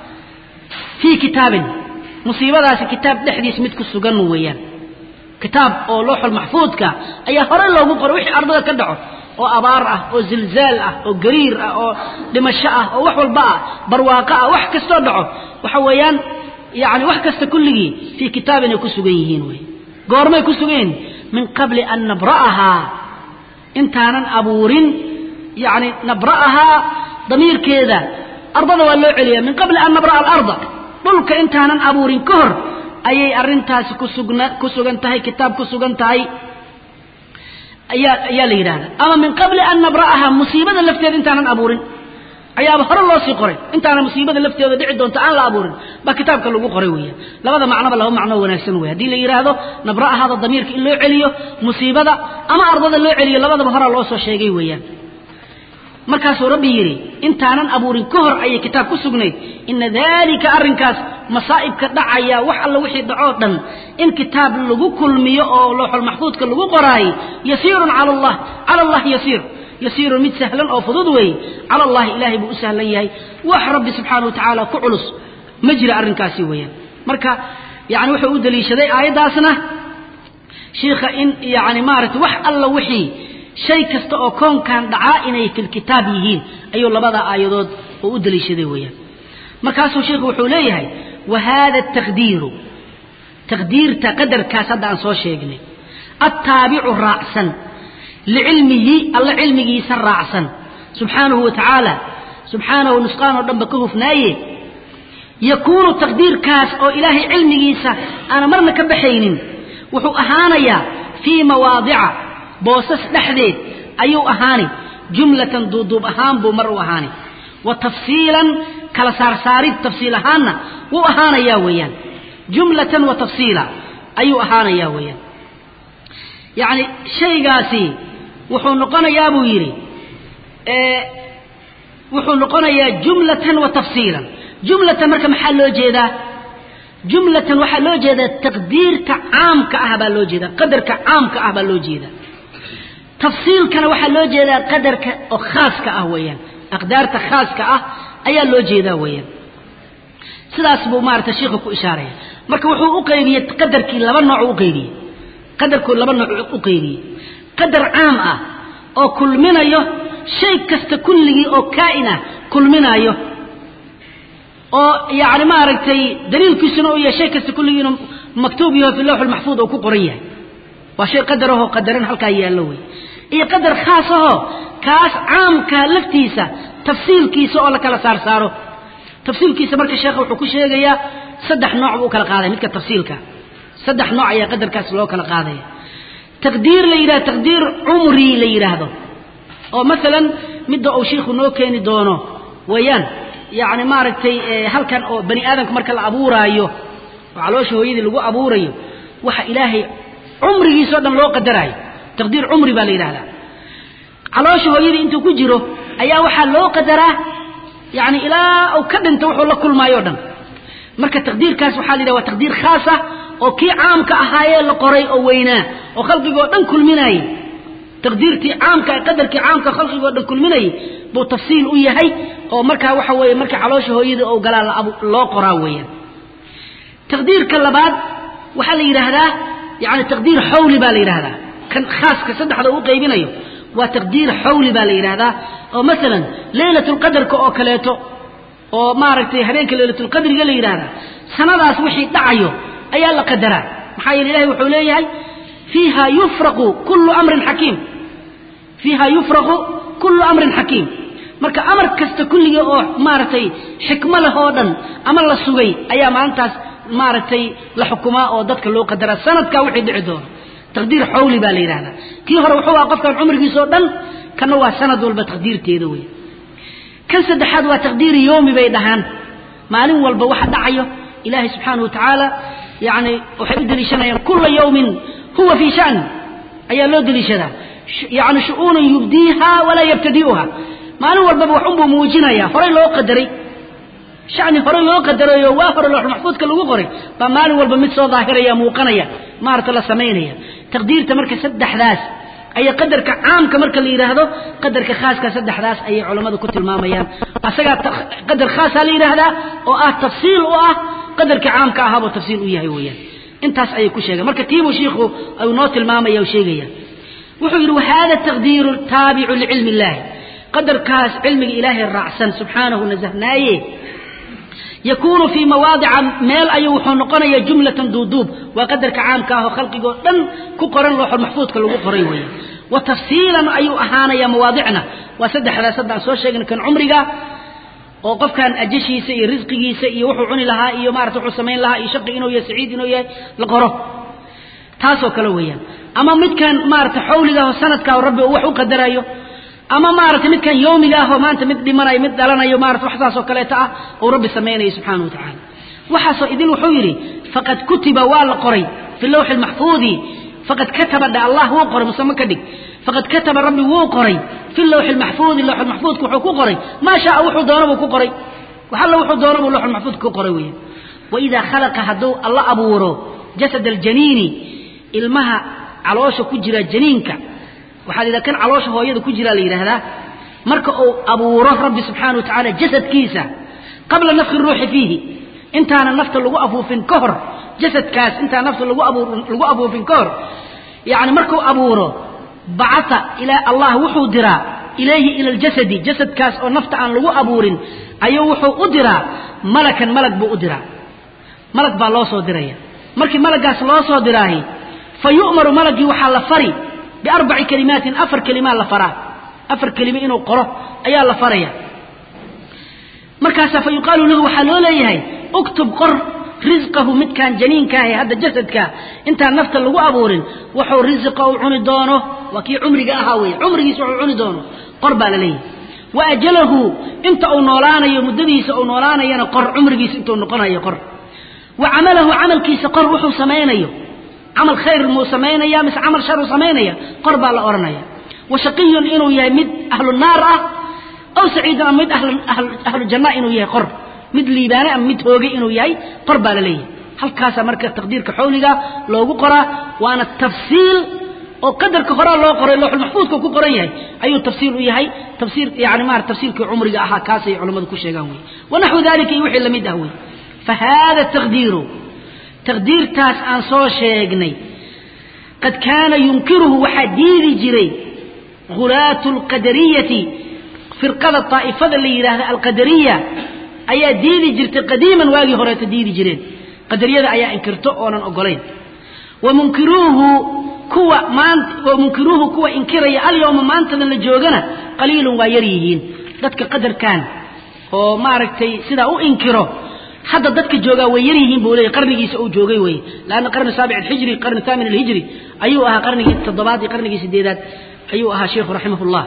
S1: fii kitaabin musiibadaasi kitaab dhexdiis mid ku sugan weeyaan kitaab oo looxul maxfuudka ayaa hore loogu qoray wixii ardada ka dhaco oo abaar ah oo zilzaal ah oo gariir ah oo dhimasho ah oo wax walba ah barwaaqo ah wax kastoo dhaco waxa weeyaan yani wax kasta kulligii fii kitaabin ay ku sugan yihiin wey goormay ku sugan yihiin min qabli an nabra'ahaa intaanan abuurin yani nabra'ahaa damiirkeeda ardada waa loo celiyaa min qabli an nabra'a alarda dhulka intaanan abuurin ka hor ayay arrintaasi kusugna ku sugan tahay kitaab ku sugan tahay ayaa ayaa la yidhahda ama min qabli an nabra'ahaa musiibada lafteeda intaanan abuurin ayaaba hore loo sii qoray intaana musiibada lafteeda dhici doonta aan la abuurin baa kitaabka lagu qoray weeyaan labada macnoba laba macnoo wanaagsan wey haddii la yidhaahdo nabra'ahaada damiirka in loo celiyo musiibada ama ardada loo celiyo labadaba horaa loo soo sheegay weeyaan markaasuu rabbi yidhi intaanan abuurin ka hor ayay kitaab ku sugnayd ina daalika arrinkaas masaa'ibka dhacaya wax alla wixii dhacoo dhan in kitaab lagu kulmiyo oo looxulmaxfuudka lagu qoraayey yasiirun cala allah cala allah yasiir yasiirun mid sahlan oo fudud weeye cala allahi ilaahay buu u sahlan yahay wax rabbi subxaana wa tacaala ku culus ma jira arrinkaasi weeyaan marka yani wuxuu u daliishaday aayaddaasna shiikha in yani maaragtay wax alla wixii shay kasta oo koonkan dhacaa inay filkitaab yihiin ayuu labada aayadood oo u daliishaday weeyaan markaasuu sheikhu wuxuu leeyahay wa haada taqdiiru taqdiirta qadarkaas hadda aan soo sheegnay attaabicu raacsan licilmihi alla cilmigiisa raacsan subxaanahu wa tacaala subxaanahu nusqaan oo dhanba ka hufnaaye yakuunu taqdiirkaas oo ilaahay cilmigiisa aana marna ka baxaynin wuxuu ahaanayaa fii mawaadica boosas dhexdeed ayuu ahaani jumlatan duuduub ahaan buu mar u ahaani wa tafsiilan kala saarsaarid tafsiil ahaanna wuu ahaanayaa weeyaan jumlatan wa tafsiila ayuu ahaanayaa weeyaan yacni shaygaasi wuxuu noqonayaa buu yidhi wuxuu noqonayaa jumlatan wa tafsiilan jumlatan marka maxaa loo jeedaa jumlatan waxaa loo jeedaa taqdiirka caamka ah baa loo jeedaa qadarka caamka ah baa loo jeedaa tafsiilkana waxaa loo jeedaa qadarka oo khaaska ah weeyaan aqdaarta khaaska ah ayaa loo jeedaa weeyaan sidaas buu maarata sheikhu ku ishaaraya marka wuxuu u qaybiyey qadarkii laba nooc u qaybiyey qadarkuu laba nooc u qaybiyey qadar caam ah oo kulminayo shay kasta kulligii oo kaa'in ah kulminayo oo yacni maaragtay daliilkiisuna uu yahay shay kasta kulligii inuu maktuub yaho fi lawx almaxfuud oo ku qoran yahay waa shay qadarahoo qadaran halkaa yaallo wey iyo qadar khaas ahoo kaas caamka laftiisa tafsiilkiisa oo la kala saar saaro tafsiilkiisa marka sheekha wuxuu ku sheegayaa saddex nooc buu u kala qaadaya midka tafsiilka saddex nooc ayaa qadarkaas loo kala qaadaya taqdiir la yidhahdo taqdiir cumri la yidhaahdo oo masalan midda uu shiikhu noo keeni doono weeyaan yacni maaragtay halkan oo bani aadamka marka la abuuraayo oo caloosha hooyadii lagu abuurayo waxa ilaahay cumrigiisao dhan loo qadaraayo taqdiir cumri baa la yidhahdaa caloosha hooyadii intuu ku jiro ayaa waxaa loo qadaraa yani ilaa uu ka dhinto wuxuu la kulmaayo o dhan marka taqdiirkaas waxaa la yidhaha waa taqdiir khaas ah oo kii caamka ahaayee la qoray oo weynaa oo khalqigoo dhan kulminaayey taqdiirtii caamka qadarkii caamka khalqigoo dhan kulminayay buu tafsiil u yahay oo markaa waxa weeye marka caloosha hooyadii ou galaa loo qoraa weeyaan taqdiirka labaad waxaa la yidhaahdaa yani taqdiir xawli baa la yidhahdaa kan khaaska saddexda u qaybinayo waa taqdiir xawli baa la yidhahdaa oo masalan leylatulqadarka oo kaleeto oo maaragtay habeenka leylatulqadriga la yidhahdaa sanadaas wixii dhacayo ayaa la qadaraa maxaa yeele ilahay wuxuu leeyahay fiiha yufraqu kullu amrin xakiim fiiha yufraqu kullu amrin xakiim marka amar kasta kulligii oo maaragtay xikmo leh oo dhan ama la sugay ayaa maalintaas maaragtay la xukumaa oo dadka loo qadaraa sanadkaa wixii dhici doono taqdiir xawli baa la yidhahdaa kii hore wuxuu aha qofkan cumrigiisa oo dhan kana waa sanad walba taqdiirteeda wey kan saddexaad waa taqdiiri yoomi bay dhahaan maalin walba waxa dhacayo ilaahay subxaanahu wa tacaala yacni waxay u deliishanayaan kula yawmin huwa fii shan ayaa loo deliishadaa yacni shu-uunan yubdiiha walaa yabtadi'uha maalin walbaba wax unbuu muujinayaa horay loo qadaray shani hore loo qadarayo waa hore loox maxfuudka lagu qoray baa maalin walba mid soo daahiraya muuqanaya maarata la samaynaya taqdiirta marka saddexdaas ayaa qadarka caamka marka la yidhaahdo qadarka khaaska saddexdaas ayay culammadu ku tilmaamayaan asagaa qadar khaasaa la yidhaahdaa oo ah tafsiil u ah qadarka caamka ahaabuu tafsiil u yahay weeyaan intaas ayay ku sheegeen marka tiibuu shiikhu ayuu noo tilmaamaya oo sheegaya wuxuu yidhi wahada taqdiiru taabicu licilmi illaahi qadarkaas cilmiga ilaahay raacsan subxaanahu nasahnaaye yakuunu fii mawaadica meel ayuu wuxuu noqonaya jumlatan duuduub waa qadarka caamka ah oo khalqigoo dhan ku qoran looxul maxfuudka lagu qoray weeye wa tafsiilan ayuu ahaanaya mawaadicna waa saddexdaas haddaan soo sheegna kan cumriga oo qofkan ajashiisa iyo risqigiisa iyo wuxuu cuni lahaa iyo maarata wuxuu samayn lahaa iyo shaqi inuu yahay saciid inuu yahay la qoro taasoo kale weeyaan ama midkan maarata xawliga oo sanadka oo rabbi uu wax u qadarayo ama maarata midkan yoomiga ah oo maanta mid dhimanayo mid dhalanayo maarata wax saas oo kaleeta ah uu rabbi samaynayo subxaanahu wa tacaala waxaasoo idin wuxuu yidhi faqad kutiba waa la qoray fi lawxi lmaxfuudi faqad kataba dhe allah wuu qoray musame ka dhig faqad kataba rabbi wuu qoray fi lawxi lmaxfuudi lawxulmaxfuudka wuxuu ku qoray maa shaaa wuxuu doono buu ku qoray wax alla wuxuu doono buu lawxulmaxfuudka ku qoray weeyaan waidaa khalaqa hadduu alla abuuro jasad aljaniini ilmaha caloosha ku jira janiinka waxaa la yidhaha kan caloosha hooyada ku jiraa la yidhaahdaa marka uu abuuro rabbi subxaana wa tacaala jasadkiisa qabla nafki ruuxi fiihi intaana nafta lagu afuufin ka hor jasadkaas intaan nafta lagu abuur lagu afuufin ka hor yacni markuu abuuro bacata ilaa allah wuxuu diraa ilayhi ila aljasadi jasadkaas oo nafta aan lagu abuurin ayuu wuxuu u diraa malakan malag buu u diraa malag baa loo soo diraya markii malagaas loo soo diraahi fa yu'maru malagii waxaa la fari biarbaci kalimaatin afar kelimaa la faraa afar kelime inuu qoro ayaa la faraya markaasaa fa yuqaalu lahu waxaa loo leeyahay uktub qor risqahu midkaan janiinkaahe hadda jasadkaa intaan nafta lagu abuurin wuxuu risiqa uu cuni doono waa kii cumriga ahaa weeye cumrigiisa wuxuu cuni doono qor baa la leeyahay wa ajalahu inta uu noolaanayo muddadiisa uu noolaanayana qor cumrigiisa intuu noqonayo qor wa camalahu camalkiisa qor wuxuu samaynayo camal khayr muu samaynaya mise camal shar uu samaynaya qor baa la odhanaya wa shaqiyun inuu yahay mid ahlu naar ah aw saciidun ama mid ahlu janna inuu yahay qor mid liibaane ama mid hoogay inuu yahay qor baa la leeyahay halkaasaa marka taqdiirka xawliga loogu qoraa waana tafsiil oo qadarka horaa loo qoray looxul maxfuudka ku qoran yahay ayuu tafsiil u yahay tafsiir yani maarata tafsiirkii cumriga ahaa kaasay culammadu ku sheegaan wey wanaxwu dalika iyo wixii lamid ah wey fa hada taqdiiru taqdiirtaas aan soo sheegnay qad kaana yunkiruhu waxaa diidi jiray hulaatu alqadariyati firqada daa'ifada la yidhaahda alqadariya ayaa diidi jirtay qadiiman waagii horeeta diidi jireen qadariyada ayaa inkirto oonan ogolayn wa munkiruuhu kuwa maanta wa munkiruuhu kuwa inkiraya alyawma maantadan la joogana qaliilun waa yar yihiin dadka qadarkan oo maaragtay sidaa u inkiro hadda dadka joogaa way yar yihiin buu leeyay qarnigiisa uu joogay weye laanna qarni saabic alhijri qarni thaamin alhijri ayuu ahaa qarnigii toddobaad iyo qarnigii sideedaad ayuu ahaa sheikhu raximahullah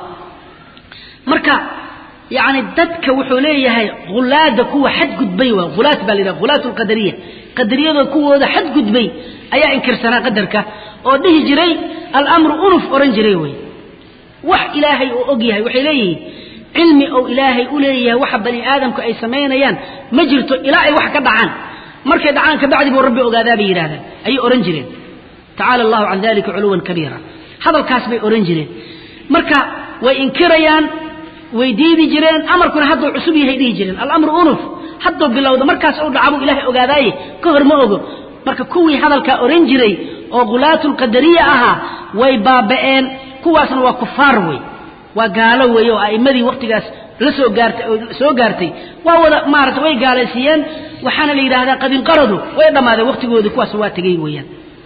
S1: marka yacni dadka wuxuu leeyahay hulaada kuwa xadgudbay waa hulaat baa la yidhaha hulaat alqadariya qadariyadoo kuwooda xadgudbay ayaa inkirsanaa qadarka oo dhihi jiray alamru unuf ohan jiray wey wax ilaahay uu og yahay waxay leeyihiin cilmi ou ilaahay u leeyahay waxa bani aadamku ay samaynayaan ma jirto ilaa ay wax ka dhacaan markay dhacaan kabacdi buu rabbi ogaadaa bay yidhahdaan ayay odhan jireen tacaala allahu can dalika culuwan kabiira hadalkaas bay odhan jireen marka way inkirayaan way diidi jireen amarkuna hadduu cusub yahay dhihi jireen alamru unuf hadduu bilowda markaas uu dhacabuu ilaahay ogaadaaye ka hor ma ogo marka kuwii hadalkaa odhan jiray oo khulaatulqadariya ahaa way baaba'een kuwaasna waa kufaar wey waa gaalo weeye oo a'immadii wakhtigaas la soo gaartay oo soo gaartay waa wada maarata way gaalaysiiyeen waxaana la yidhaahdaa qad inqaradu way dhammaadeen wakhtigoodii kuwaas waa tegey weeyaan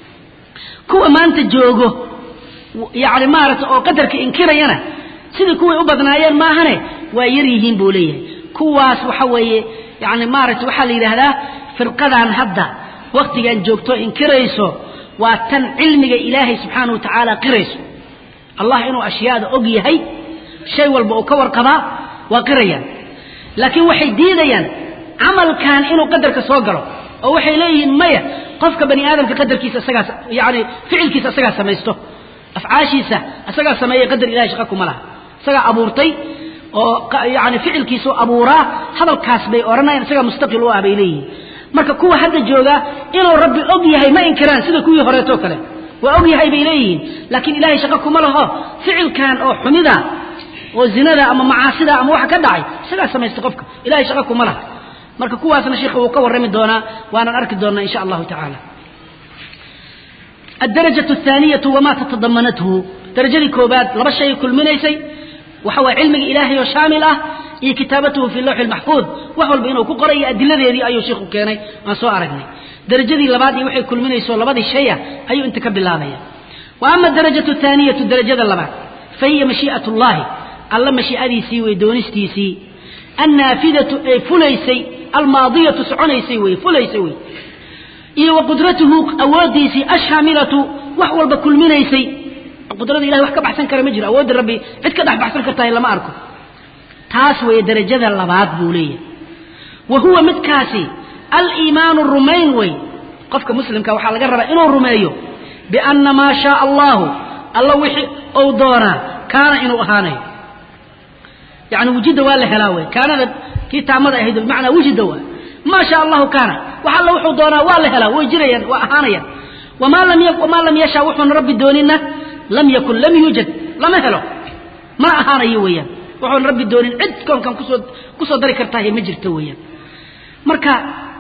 S1: kuwa maanta joogo yacni maarata oo qadarka inkirayana sidii kuway u badnaayeen maahane waa yar yihiin buu leeyahay kuwaas waxa weeye yacni maarata waxaa la yidhaahdaa firqadan hadda wakhtigan joogto inkirayso waa tan cilmiga ilaahay subxaanahu wa tacaala qirayso allah inuu ashyaada og yahay shay walba uu ka warqabaa waa qirayaan laakiin waxay diidayaan camalkan inuu qadarka soo galo oo waxay leeyihiin maya qofka bani aadamka qadarkiisa isagaa yani ficilkiisa isagaa samaysto afcaashiisa isagaa sameeyey qadar ilahay shaqa kuma laha isagaa abuurtay oo yani ficilkiisu abuuraa hadalkaas bay odhanayaan isagaa mustaqil u ah bay leeyihiin marka kuwa hadda jooga inuu rabbi og yahay ma inkiraan sida kuwii horeetoo kale waa og yahay bay leeyihiin laakiin ilaahay shaqo kuma laho ficilkan oo xumida oo zinada ama macaasida ama waxa ka dhacay isagaa samaysta qofka ilahay shaqo kuma laha marka kuwaasna sheikha wuu ka warrami doonaa waanaan arki doonaa insha allahu tacaala الدرجة الثانية وما تتضمنته درجة كوبات لبا شيء كل من يسي وحوى علم إلهي وشامل أه إيه كتابته في اللوح المحفوظ وحول بينه كقرأي أدلة ذي أيو شيخ كيني ما سوى أرقني درجة دي لبادي وحي كل من يسوى لبادي الشيء أيو انت كبل الله وأما الدرجة الثانية الدرجة اللباد فهي مشيئة الله الله مشيئة سي دونستي سي النافذة أي فليسي الماضية سعنيسي وي فليسي وي iyo wa qudratuhu awoodiisii ashaamilatu wax walba kulminaysay qudrada ilahay wax ka baxsan kara ma jiro awoodda rabbi cid ka dhex baxsan kartahay lama arko taas weeye darajada labaad buu leeyahay wa huwa midkaasi aliimaanu rumayn wey qofka muslimka waxaa laga rabaa inuu rumeeyo bianna maa shaaa allahu alla wixii ou doonaa kaana inuu ahaanayo yani wujida waa la helaa wey kaanada kii taamada ahayd bimacnaa wujida waa ما شاء الله كان وحال وحو دونا ولا هلا ويجريا واهانيا وما لم يك وما لم يشاء وحو رب دوننا لم يكن لم يوجد لم هلو ما اهانيا ويا وحو رب دونين عد كون كان كسو كسو دري كرتا هي ما جرت ويا marka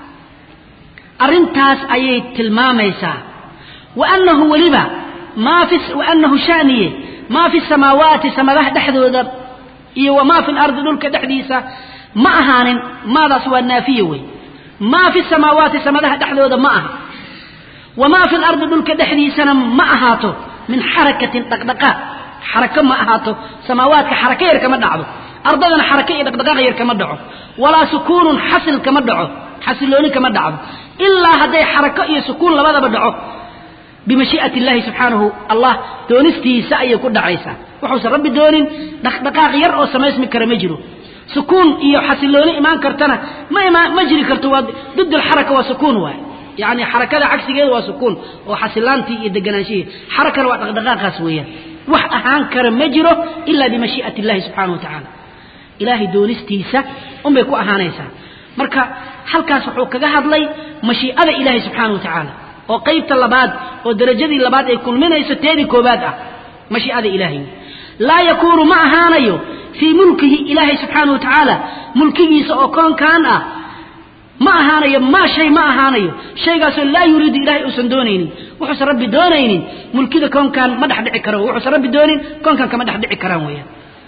S1: arintaas ayay tilmaamaysaa وأنه ولبا ما في وأنه شانية ما في السماوات سماه دحدودا وما في الأرض دولك دحديسة ما أهان ماذا سوى النافية وي ما في السماوات سمدها دحدودا ما أها وما في الأرض دولك دحديسة ما أهاتو من حركة دقدقاء حركة ما أهاتو سماوات حركة يركم دعو أرضنا حركة دقدقاء يركم دعو ولا سكون حصل كما دعو حصلوني كما دعو إلا هذه حركة يسكون لماذا بدعو بمشيئة الله سبحانه الله دونستي سأي كل عيسى وحوس ربي دونين دقدقاء يرأو سمايس مكرم يجرو سكون iyo xasilooni iman kartana ma ma jiri karto waa ضد الحركه waa سكون waay يعني حركه عكسgeeda waa سكون oo xasilaanti iyo deganaanshihi حركه waa dhaqdhaqaaqaas weeyaan wax ahaan kara ma jiro illa bi mashi'ati Allah subhanahu wa ta'ala ilaahi doonistiisa um bay ku ahaanaysaa marka halkaas wuxuu kaga hadlay mashii'ada ilaahi subhanahu wa ta'ala oo qaybta labaad oo darajadii labaad ay kulminayso teedii koobaad ah mashii'ada ilaahi laa yakuunu ma ahaanayo fii mulkihi ilaahay subxaanahu watacaala mulkigiisa oo koonkan ah ma ahaanayo maa shay ma ahaanayo shaygaasoo laa yuriidu ilahay uusan doonaynin wuxuusan rabbi doonaynin mulkida koonkan ma dhex dhici karo wuxuusan rabbi doonin koonkan kama dhex dhici karaan weeyaan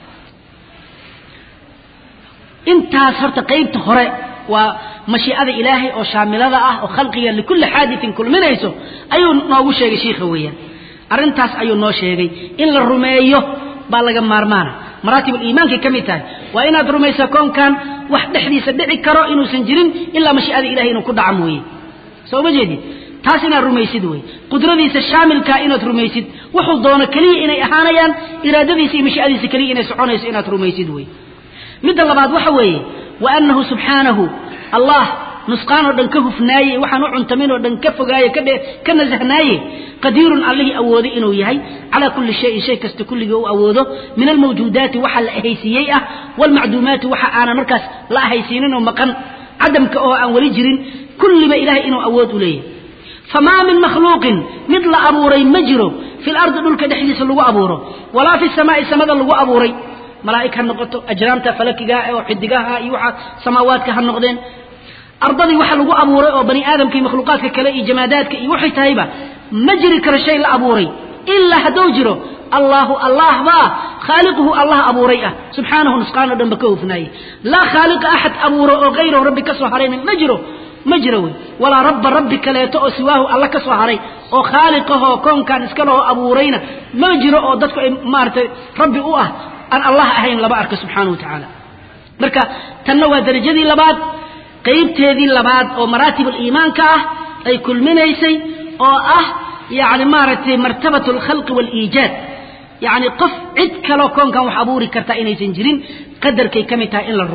S1: intaas horta qaybta hore waa mashiicada ilaahay oo shaamilada ah oo khalqiga likulli xaadiثin kulminayso ayuu noogu sheegay shiikha weeyaan arrintaas ayuu noo sheegay in la rumeeyo baa laga maarmaana maraatib iimaanka ka mid tahay waa inaad rumayso koonkan wax dhexdiisa dhici karo inuusan jirin ilaa mashiicada ilahay inuu ku dhaca mooye soo ma jeedid taas inaad rumaysid wey qudradiisa shaamilkaa inaad rumaysid wuxuu doono keliya inay ahaanayaan iraadadiisa iyo mashiicadiisa keliya inay soconayso inaad rumaysid wey midda labaad waxa weeye wa annahu subxaanahu allah nusqaan oo dhan ka hufnaaye waxaan u cuntamin oo dhan ka fogaaye ka ka nasahnaaye qadiirun allihii awooday inuu yahay calaa kulli shayin shay kasta kulligii u awoodo min almawjuudaati waxa la ahaysiiyey ah waalmacduumaati waxa aanan markaas la ahaysiinin oo maqan cadamka oo aan weli jirin kulliba ilahay inuu awood u leeyahay famaa min makhluuqin mid la abuuray ma jiro fi lardi dhulka dhexdiisa lagu abuuro walaa fi samaa'i samada lagu abuuray malaa'ig ha noqoto ajraamta falakiga oo xidigaha iyo waxa samaawaadka ha noqdeen ardadii waxa lagu abuuray oo bani aadamka iyo makhluuqaadka kale iyo jamaadaadka iyo waxay tahayba ma jiri karo shay la abuuray ilaa hadduu jiro allahu allah baa khaaliquhu allah abuuray ah subxaanahu nusqaan oo dhanba ka hufnaaye laa khaaliqa axad abuuro oo hayrahu rabbi ka soo harayna ma jiro ma jiro wey walaa rabba rabbi kaleeto oo siwaahu alla ka soo haray oo khaaliqahoo koonkan iska lahoo abuurayna ma jiro oo dadku ay maaragtay rabbi u ah aan allah ahayn laba arka subxaanahu wa tacaala marka tanna waa darajadii labaad qaybteedii labaad oo maraatib aliimaanka ah ay kulminaysay oo ah yani maaragtay martabat alkhalqi waaliijaad yacni qof cid kaloo koonkan wax abuuri karta inaysan jirin qadarkay ka mid tahay in la rumeeyo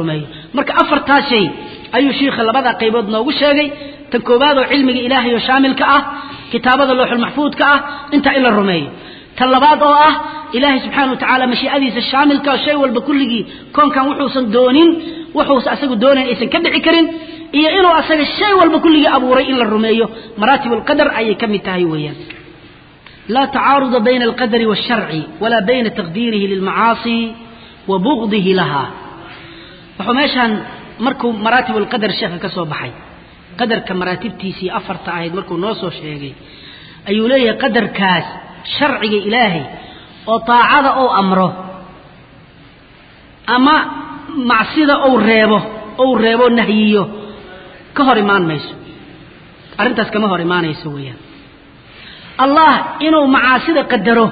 S1: marka afartaas shay ayuu shiikha labada qaybood noogu sheegay tan koowaad oo cilmiga ilaahay oo shaamilka ah kitaabada looxul maxfuudka ah intaa in la rumeeyo tan labaad oo ah ilaahay subxaana wa tacaala mashiicadiisa shaamilka shay walba kulligii koonkan wuxuusan doonin wuxuusa asagu doonayn aysan ka dhici karin iyo inuu asaga shay walba kulligii abuuray in la rumeeyo maraatib alqadar ayay ka mid tahay weeyaan laa tacaaruda bayna alqadari waasharci walaa bayna taqdiirihi lilmacaasi wa bugdihi laha wuxuu meeshaan markuu maraatib alqadar sheekha ka soo baxay qadarka maraatibtiisii afarta ahayd markuu noo soo sheegay ayuu leeyahay qadarkaas sharciga ilaahay oo taacada ou amro ama macsida ou reebo ou reebo nahyiyo ka hor imaan mayso arrintaas kama hor imaanayso weeyaan allah inuu macaasida qadaro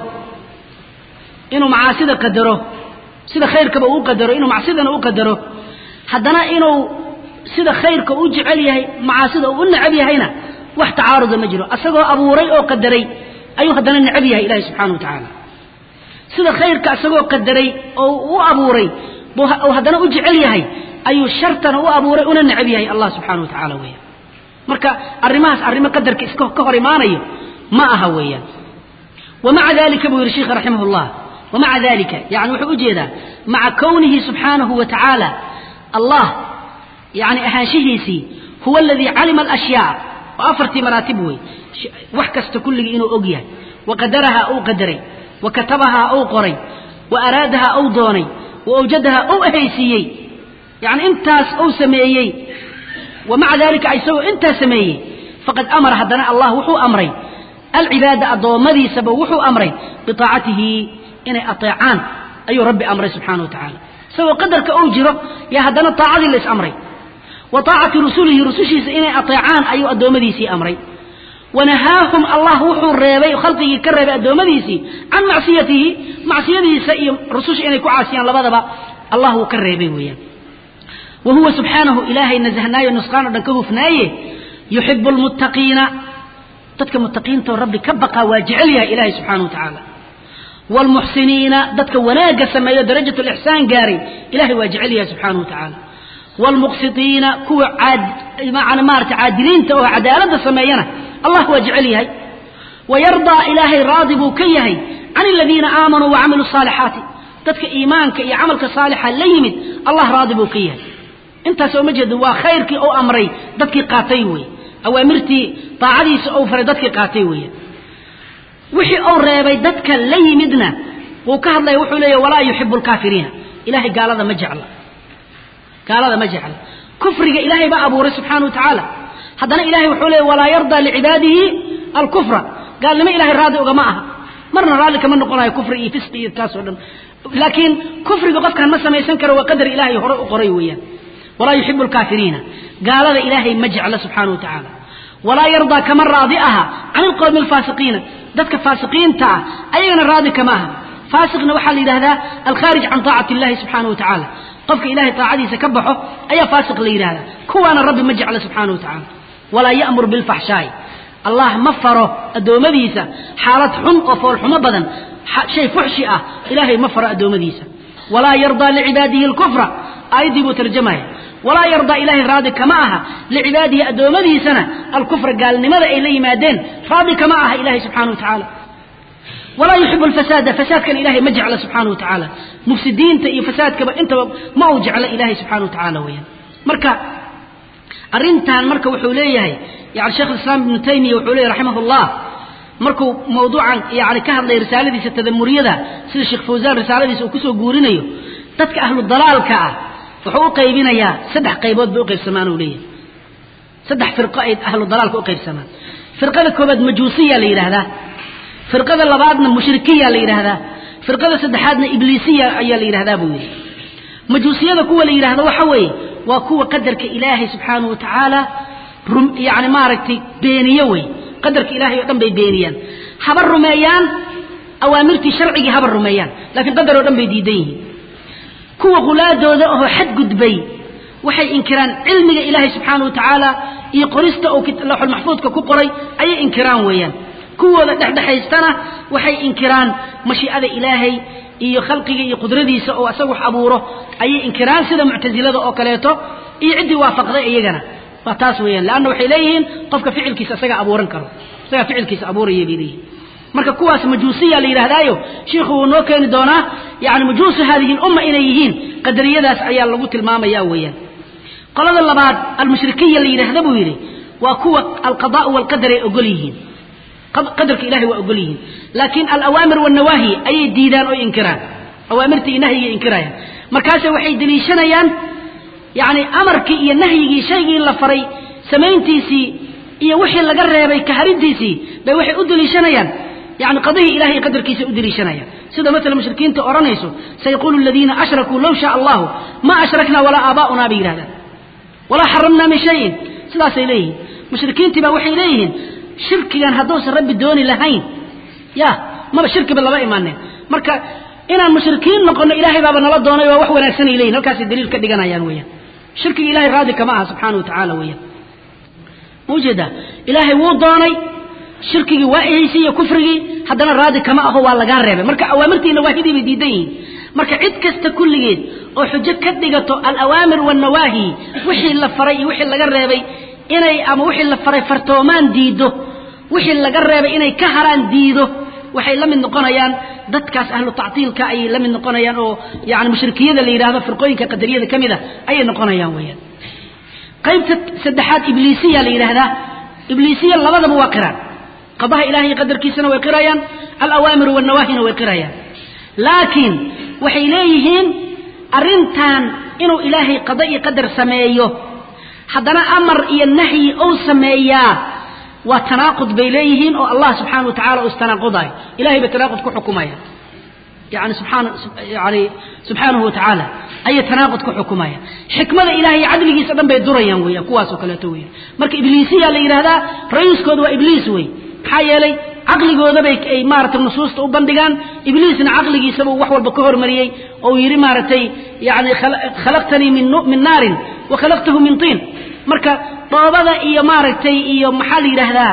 S1: inuu macaasida qadaro sida khayrkaba uu qadaro inuu macsidana u qadaro haddana inuu sida khayrka u jecel yahay macaasida uu u necab yahayna wax tacaaruda ma jiro asagoo abuuray oo qadaray ayuu haddana necab yahay ilaahi subxana wa tacaala sida khayrka isagoo qadaray oo u abuuray buu haddana u jecel yahay ayuu shartana u abuuray una necab yahay allah subxana wa tacaala weeyaan marka arrimahaas arrimo qadarka iska ka hor imaanayo ma aha weeyaan wamaca dalika buu yihi sheikha raximah llah wamaca dalika yani wuxuu ujeedaa maca kownihi subxaanahu wa tacaala allah yani ahaanshihiisii huwa aladii calima alashyaa oo afartii maraatib wey wax kasta kulligii inuu og yahay wa qadarahaa uu qadaray wa katabahaa uu qoray wa araadahaa uu doonay wa awjadahaa uu ahaysiiyey yani intaas uu sameeyey wa maca dalika isagoo intaas sameeyey faqad amara haddana allah wuxuu amray alcibaada addoommadiisaba wuxuu amray biaacatihi inay ateecaan ayuu rabbi amray subxana wa tacaala isagoo qadarka uu jiro yaa haddana taacadii la is amray wa taacati rusulihi rusushiisa inay ateecaan ayuu addoommadiisii amray wanahaahum allah wuxuu reebay khalqigii ka reebay addoommadiisii can macsiyatihi macsiyadiisa iyo rususha inay ku caasiyaan labadaba allah wuu ka reebay weeyaan wa huwa subxaanahu ilaahay nasahnaayo nusqaan o dhan ka hufnaaye yuxibu lmuttaqiina dadka muttaqiintao rabbi ka baqaa waa jecel yahay ilaahay subxana wa tacaala waalmuxsiniina dadka wanaagga sameeyo darajat lixsaan gaaray ilahay waa jecel yahay subxana wa tacaala waalmuqsitiina kuwa maarata caadiliinta oo cadaaladda sameeyana allah waa jecel yahay wayardaa ilaahay raadi buu ka yahay can aladiina aamanuu wacamiluu saalixaati dadka iimaanka iyo camalka saalixa la yimid allah raadi buu ka yahay intaas oo ma jeeda waa khayrkii ou amray dadkii qaatay wey awaamirtii daacadiisa ou faray dadkii qaatay weeye wixii ou reebay dadka la yimidna wuu ka hadlaya wuxuu leeya walaa yuxibu lkaafiriina ilahay gaalada ma jecla gaalada ma jecla kufriga ilaahay baa abuuray subxaana wa tacaala haddana ilahay wuxuu leeya walaa yardaa licibaadihi alkufra gaalnimo ilahay raadi ugama aha marna raalli kama noqonayo kufri iyo fisqi iyo taasoo dhan laakiin kufriga qofkaan ma samaysan karo waa qadar ilaahay hore u qoray weeyaan walaa yuxibu lkaafiriina gaalada ilaahay ma jecla subxaana wa tacaala walaa yardaa kama raadi aha can ilqowmi alfaasiqiina dadka faasiqiinta ah ayagana raadi kama aha faasiqna waxaa la yidhahdaa alkhaarij can taacati illahi subxaana wa tacaala qofka ilahay taacadiisa ka baxo ayaa faasiq la yidhahdaa kuwaana rabbi ma jecla subxaana wa tacaala walaa ya'mur bilfaxshaa'i allah ma faro addoommadiisa xaalad xun oo foolxumo badan shay fuxshi ah ilaahay ma faro addoommadiisa walaa yardaa licibaadihi alkufra aayaddii buu tarjamaya walaa yardaa ilaahay raadi kama aha licibaadihi addoommadiisana alkufra gaalnimada ay la yimaadeen raadi kama aha ilahay subxana wa tacaala walaa yuxibu alfasaada fasaadkana ilahay ma jecla subxana wa tacaala mufsidiinta iyo fasaadkaba intaba ma uu jecla ilahay subxana wa tacaala weyaan marka arrintan marka wuxuu leeyahay yani sheekh islaam ibnu taymiya wuxuu leeyahy raximah llah markuu mawduucan yani ka hadlay risaaladiisa tadamuriyada sida sheekh fawsaan risaaladiisa uu kusoo guurinayo dadka ahlu dalaalka ah wuxuu u qaybinayaa saddex qaybood bay u qaybsamaan uu leeyahay saddex firqo ay ahlu dalaalka u qaybsamaan firqada koobaad majuusiya la yidhaahdaa firqada labaadna mushrikiya la yidhaahdaa firqada saddexaadna ibliisiya ayaa la yidhahdaa buu yidhi majuusiyada kuwa la yidhahdo waxa weeye waa kuwa qadarka ilaahay subxaanahu wa tacaala yani maaragtay beeniye wey qadarka ilahay oo dhan bay beeniyaan haba rumeeyaan awaamirtii sharcigii haba rumeeyaan laakiin qadar oo dhan bay diidan yihiin kuwa khulaadooda oo xadgudbay waxay inkiraan cilmiga ilaahay subxaana wa tacaala iyo qorista uu lawxul maxfuudka ku qoray ayay inkiraan weeyaan kuwooda dhexdhexaystana waxay inkiraan mashiicada ilaahay iyo khalqiga iyo qudradiisa oo isaga wax abuuro ayay inkiraan sida muctasilada oo kaleeto iyo ciddii waafaqday iyagana waa taas weeyaan leanna waxay leeyihiin qofka ficilkiisa isaga abuuran karo isagaa ficilkiisa abuuraya bay leeyihin marka kuwaas majuusiya la yidhaahdaayo shiikhu wuu noo keeni doonaa yani majuusu haadihi lumma inay yihiin qadariyadaas ayaa lagu tilmaamaya weeyaan qolada labaad almushrikiya la yidhaahda buu yidhi waa kuwa alqadaau walqadar ay ogol yihiin qadarka ilahay waa ogol yihiin laakiin alawaamir walnawaahi ayay diidaan oo inkiraan awaamirta iyo nahyigay inkirayaan markaase waxay deliishanayaan yani amarkii iyo nahyigii shaygii la faray samayntiisii iyo wixii laga reebay kaharintiisii bay waxay u deliishanayaan yani qadihii ilahay iyo qadarkiisa u deliishanayaan sida matala mushrikiinta odhanayso sayaqulu aladiina ashrakuu low shaa allahu ma ashrakna walaa aabaa'una bay yidhahdaan walaa xaramna min shayin sidaasay leeyihiin mushrikiintii baa waxay leeyihiin shirkigan hadduusan rabbi dooni lahayn ya maba shirkiba lama imaaneen marka inaan mushrikiin noqono ilaahay baaba nala doonay waa wax wanaagsanay leeyihin halkaasay daliil ka dhiganayaan weeyaan shirkiga ilahay raadi kama aha subxaana wa tacaala weeyaan maujeeda ilaahay wuu doonay shirkigii waa ehaysay iyo kufrigii haddana raadi kama aho waa lagaa reebay marka awaamirtii nawaahidii bay diidan yihiin marka cid kasta kulligeed oo xujo ka dhigato alawaamir walnawaahi wixii la faray iyo wixii laga reebay inay ama wixii la faray fartoomaan diido wixii laga reebay inay ka haraan diido waxay la mid noqonayaan dadkaas ahlu tactiilka ayay la mid noqonayaan oo yani mushrikiyada la yidhahdo firqooyinka qadariyada ka mid a ayay noqonayaan weyaan qaybta saddexaad ibliisiya la yidhaahdaa ibliisiya labadaba waa qiraan qadaha ilahay qadarkiisana way qirayaan alawaamiru walnawaahina way qirayaan laakiin waxay leeyihiin arrintan inuu ilaahay qada iyo qadar sameeyo haddana amar iyo nahyi ou sameeyaa waa tanaaqud bay leeyihiin oo allah subxaana wa tacala uu istanaaqudayo ilahay bay tanaaqud ku xukumaya yani subxaana yani subxaanahu wa tacaala ayay tanaaqud ku xukumaya xikmada ilahay cadligiisa dhan bay durayaan weeyaan kuwaasoo kaleeto weeyaan marka ibliisiya la yidhahdaa ra-iiskooda waa ibliis wey maxaa yeelay caqligoodabay ay maaragtay nusuusta u bandhigaan ibliisna caqligiisaba wax walba ka hormariyey oo yidhi maaragtay yani khalaqtanii min naarin wa khalaqtahu min tiin marka dhoobada iyo maaragtay iyo maxaa la yidhaahdaa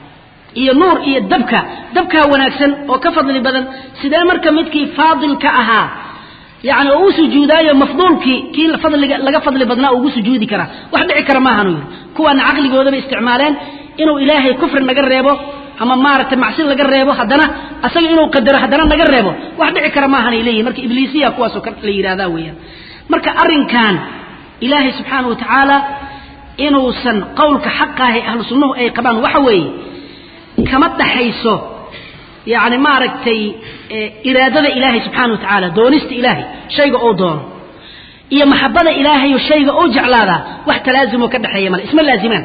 S1: iyo nuur iyo dabka dabkaa wanaagsan oo ka fadli badan sidee marka midkii faadilka ahaa yani oo u sujuudaayo mafduulkii kii fadliga laga fadli badnaa ugu sujuudi karaa wax dhici kara maahanuu yidhi kuwaana caqligoodabay isticmaaleen inuu ilaahay kufri naga reebo ama maaragtay macsi laga reebo haddana asaga inuu qadaro haddana naga reebo wax dhici kara maahanay leeyihin marka ibliisiya kuwaasoo la yidhahdaa weeyaan marka arrinkan ilaahay subxaana wa tacaala inuusan qowlka xaqaahay ahlu sunnuhu ay qabaan waxa weeye kama dhaxayso yani maaragtay iraadada ilaahay subxaana wa tacaala doonista ilaahay shayga ou doono iyo maxabada ilaahayo shayga ou jeclaadaa wax talaazumoo ka dhexeeya male isma laazimaan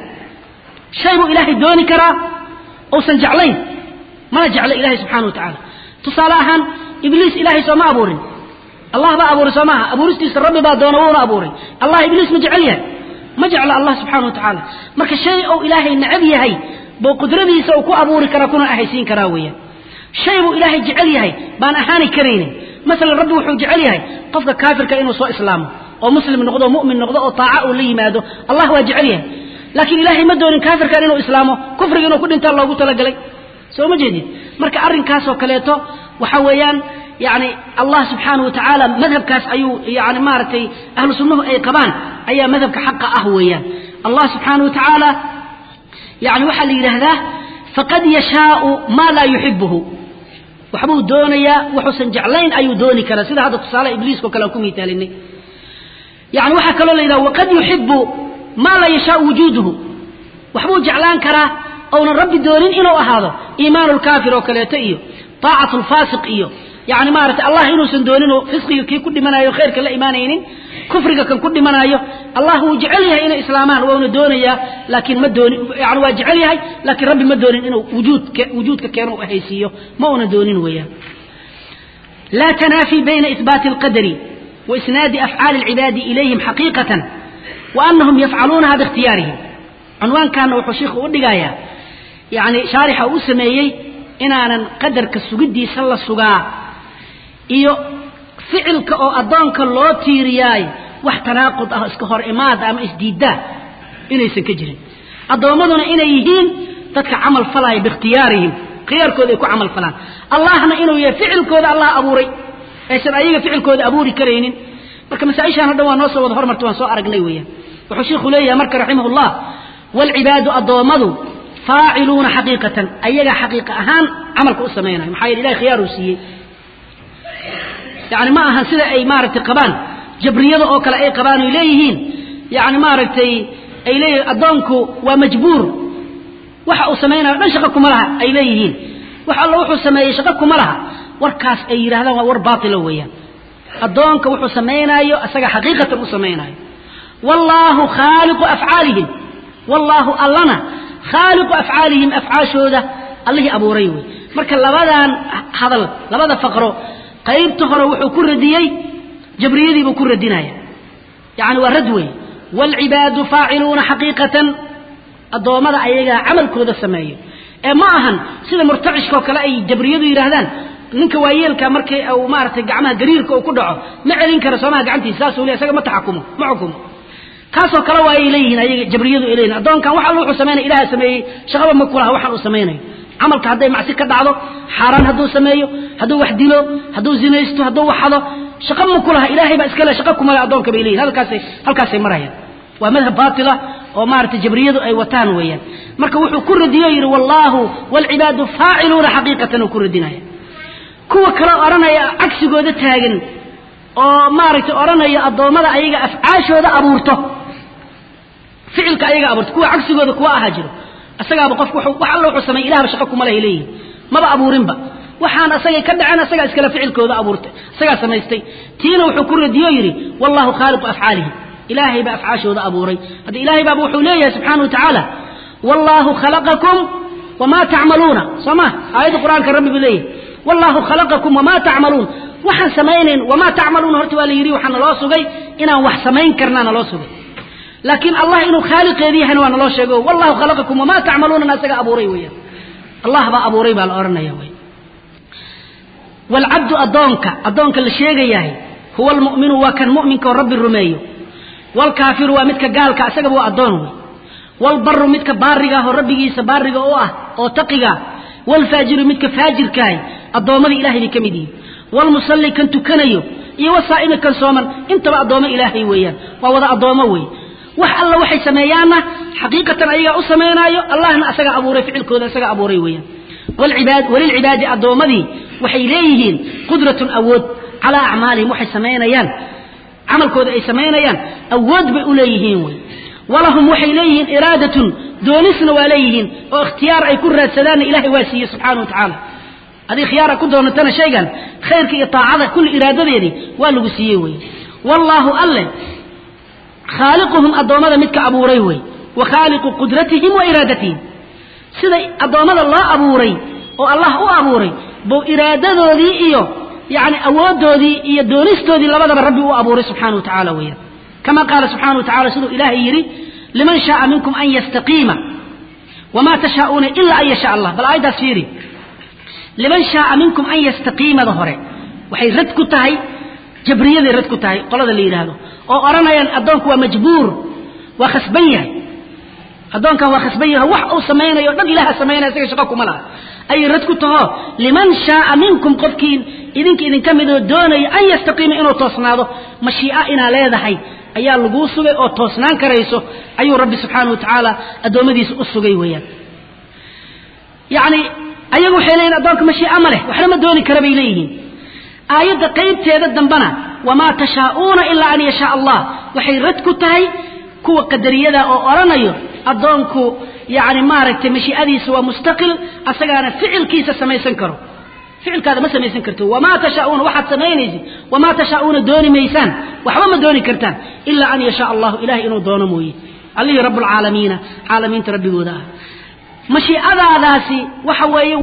S1: shay buu ilaahay dooni karaa uusan jeclayn mana jecla ilahay subxana wa tacaala tusaale ahaan ibliis ilaahay sooma abuurin allah baa abuuray soo maaha abuuristiisa rabbi baa doona wuuna abuuray allah ibliis ma jecel yahay ma jecla allah subxana wa tacaala marka shay ou ilaahay necab yahay buu qudradiisa uu ku abuuri karaa kuna ahaysiin karaa weeyaan shay buu ilaahay jecel yahay baan ahaani karaynin masalan rabbi wuxuu jecel yahay qofka kaafirka inuu soo islaamo oo muslim noqdo o mu'min noqdo oo taaca uu la yimaado allah waa jecel yahay laakiin ilaahay ma doonin kaafirkan inuu islaamo kufriga inuu ku dhintaa loogu talagalay soo ma jeedid marka arrinkaasoo kaleeto waxa weeyaan yani allah subxaanah wa tacaala madhabkaas ayuu yani maaragtay ahlu sunnuhu ay qabaan ayaa madhabka xaqa ah weeyaan allah subxaanah wa tacaala yani waxaa la yidhaahdaa faqad yashaau maa laa yuxibuhu waxbuu doonayaa wuxuusan jeclayn ayuu dooni karaa sida hadda tusaale ibliiskao kale aan ku miitaalinay yani waxaa kaloo la yidhaha waqad yuxibu maa laa yashaau wujuuduhu waxbuu jeclaan karaa ounan rabbi doonin inuu ahaado iimaanu lkaafir oo kaleeto iyo taacatu lfaasiq iyo yani maaragtay allah inuusan dooninoo fisqiga kii ku dhimanayo khayrka la imaanaynin kufriga kan ku dhimanayo allah wuu jecel yahay inay islaamaan wauna doonayaa laakiin ma doonin yani waa jecel yahay laakiin rabbi ma doonin inuu wujuudka wujuudka keeno u ahaysiiyo ma una doonin weeyaan laa tanaafi bayna ihbaati alqadari wa isnaadi afcaali alcibaadi ilayhim xaqiiqatan wa anahum yafcaluunaha biikhtiyaarihim cunwaankaana wuxuu sheikhu u dhigayaa yani shaarixa uu sameeyey inaanan qadarka sugiddiisa la sugaa iyo ficilka oo addoonka loo tiiriyaay wax tanaaqud ah iska hor imaada ama isdiiddaa inaysan ka jirin addoommaduna inay yihiin dadka camal falaya biikhtiyaarihim khiyaarkooda ay ku camal falaan allahna inuu yahay ficilkooda allah abuuray aysan ayaga ficilkooda abuuri karaynin marka masaaishaan o dhan waa noo soo wada hormarta waan soo aragnay weeyaan wuxuu sheikhu leeyahay marka raximahullah waalcibaadu addoommadu faaciluuna xaqiiqatan ayaga xaqiiqa ahaan camalka u samaynayo maxaa yeele ilahay khiyaaruu siiyey yani ma ahan sida ay maaragtay qabaan jabriyada oo kale ay qabaan oy leeyihiin yani maaragtay ay leeyihiin addoonku waa majbuur waxa uu samaynayo dhan shaqo kuma laha ay leeyihiin wax alla wuxuu sameeyey shaqo kuma laha warkaas ay yidhahdaan waa war baatilo weeyaan addoonka wuxuu samaynaayo isaga xaqiiqatan u samaynaayo wallaahu khaaliqu afcaalihim wallaahu allana khaaliqu afcaalihim afcaashooda allihii abuuray wey marka labadan hadal labada faqro qaybta hore wuxuu ku radiyey jabriyadiibuu ku radinaya yani waa rad wey waalcibaadu faaciluuna xaqiiqatan addoommada ayagaa camalkooda sameeyo ee ma ahan sida murtacishkaoo kale ay jabriyadu yidhaahdaan ninka waayeelka markii uu maaratay gacmaha gariirka uu ku dhaco ma celin kara soomaha gacantiisa saasuu le isaga ma taxakumo ma xukumo kaasoo kale waa ay leeyihiin ayaga jabriyadu ay leeyihin addoonkan wax alla wuxuu samaynaya ilaha sameeyey shaqaba ma kulaha waxaan uu samaynayo camalka hadday macsi ka dhacdo xaaraan hadduu sameeyo hadduu wax dilo hadduu zinaysto hadduu waxado shaqa ma kulaha ilaahay baa iskale shaqa kumale addoonka bay leeyihin halkaasay halkaasay marayaan waa madhab baatila oo maaragtay jabriyadu ay wataan weeyaan marka wuxuu ku radiyo yidhi wallaahu waalcibaadu faaciluuna xaqiiqatan uu ku radinaya kuwa kale odhanaya cagsigooda taagan oo maaragtay odhanaya addoommada ayaga afcaashooda abuurto ficilka ayaga abuurto kuwa cagsigooda kuwa ahaa jiro isagaaba qofku wax alla wuxuu sameeyey ilahba shaqa kuma lehay leeyihin maba abuurinba waxaan asagay ka dhaceen asagaa iskale ficilkooda abuurtay isagaa samaystay tiina wuxuu ku radiyo yidhi wallahu khaaliqu afcaalihim ilaahay baa afcaashooda abuuray hadda ilaahay baaba wuxuu leeyahay subxaana wa tacaala wallaahu khalaqakum wamaa tacmaluuna soo ma aayadda qur-aanka rabbi buu leeyahay wallaahu khalaqakum wamaa tacmaluun waxaan samaynayn wamaa tacmaluuna horta waa la yidhi waxaa naloo sugay inaan wax samayn karnaa naloo sugay laakiin allah inuu khaaliqeedi yahayna waa naloo sheego wallahu khalaqakum wamaa tacmaluunana isaga abuuray weeyaan allah baa abuuray baa la odhanaya wey waalcabdu addoonka addoonka la sheegayahay huwa almu'minu waa kan mu'minka oo rabbi rumeeyo waalkaafiru waa midka gaalka isagaba waa addoon wey waalbaru midka baariga ah oo rabbigiisa baariga u ah oo taqiga waalfaajiru midka faajirkaahay addoommadii ilahay bay ka mid yihiin waalmusalli kan tukanayo iyo wasaa'imi kan sooman intaba addoommo ilaahay weeyaan waa wada addoommo wey wax alla waxay sameeyaanna xaqiiqatan ayagaa u samaynaayo allahna asagaa abuuray ficilkooda isagaa abuuray weeyaan wlcibaad walilcibaadi addoommadii waxay leeyihiin qudratun awood calaa acmaalihim waxay samaynayaan camalkooda ay samaynayaan awood bay u leeyihiin wey walahum waxay leeyihiin iraadatun doonisna waa leeyihiin oo ikhtiyaar ay ku raadsadaanna ilahay waa siiye subxaana wa tacaala adii khiyaara ku doonatana shaygan khayrka iyo taacada kulli iraadadeedii waa lagu siiyey wey wallaahu alle khaaliquhum addoommada midka abuuray wey wa khaaliqu qudratihim wa iraadatihim sida addoommada loo abuuray oo allah u abuuray buu iraadadoodii iyo yani awooddoodii iyo doonistoodii labadaba rabbi u abuuray subxana wa tacaala weeyaan kama qaala subxana wa tacala siduu ilaahay yidhi liman shaaa minkum an yastaqiima wamaa tashaa'uuna ila an yashaa allah bal aayaddaas fiiri liman shaaa minkum an yastaqiimada hore waxay rad ku tahay jabriyaday rad ku tahay qolada la yidhaahdo oo odhanayaan addoonku waa majbuur waa khasban yahay addoonkan waa khasban yahay wax uu samaynayo o dhan ilaha samaynaya isaga shaqo kuma laha ayay rad ku taho liman shaaa minkum qofkii idinka idinka midoo doonaya an yastaqiima inuu toosnaado mashii'a inaa leedahay ayaa laguu sugay oo toosnaan karayso ayuu rabbi subxaana wa tacaala addoommadiisa u sugay weeyaan yacni ayagu waxay leeyihin addoonka mashii'a ma leh waxna ma dooni kara bay leeyihiin aayadda qaybteeda dambana wamaa tashaa'uuna ilaa an yashaa allah waxay rad ku tahay kuwa qadariyada oo odhanayo addoonku yani maaragtay mashii'adiisa waa mustaqil asagaana ficilkiisa samaysan karo ficilkaada ma samaysan karto wamaa tashaauuna waxaad samaynaysid wamaa tashaa'uuna dooni maysaan waxba ma dooni kartaan ilaa an yashaa allahu ilahay inuu doono mooye allihii rabbulcaalamiina caalamiinta rabbigooda ah mashii'adaadaasi waxa weeye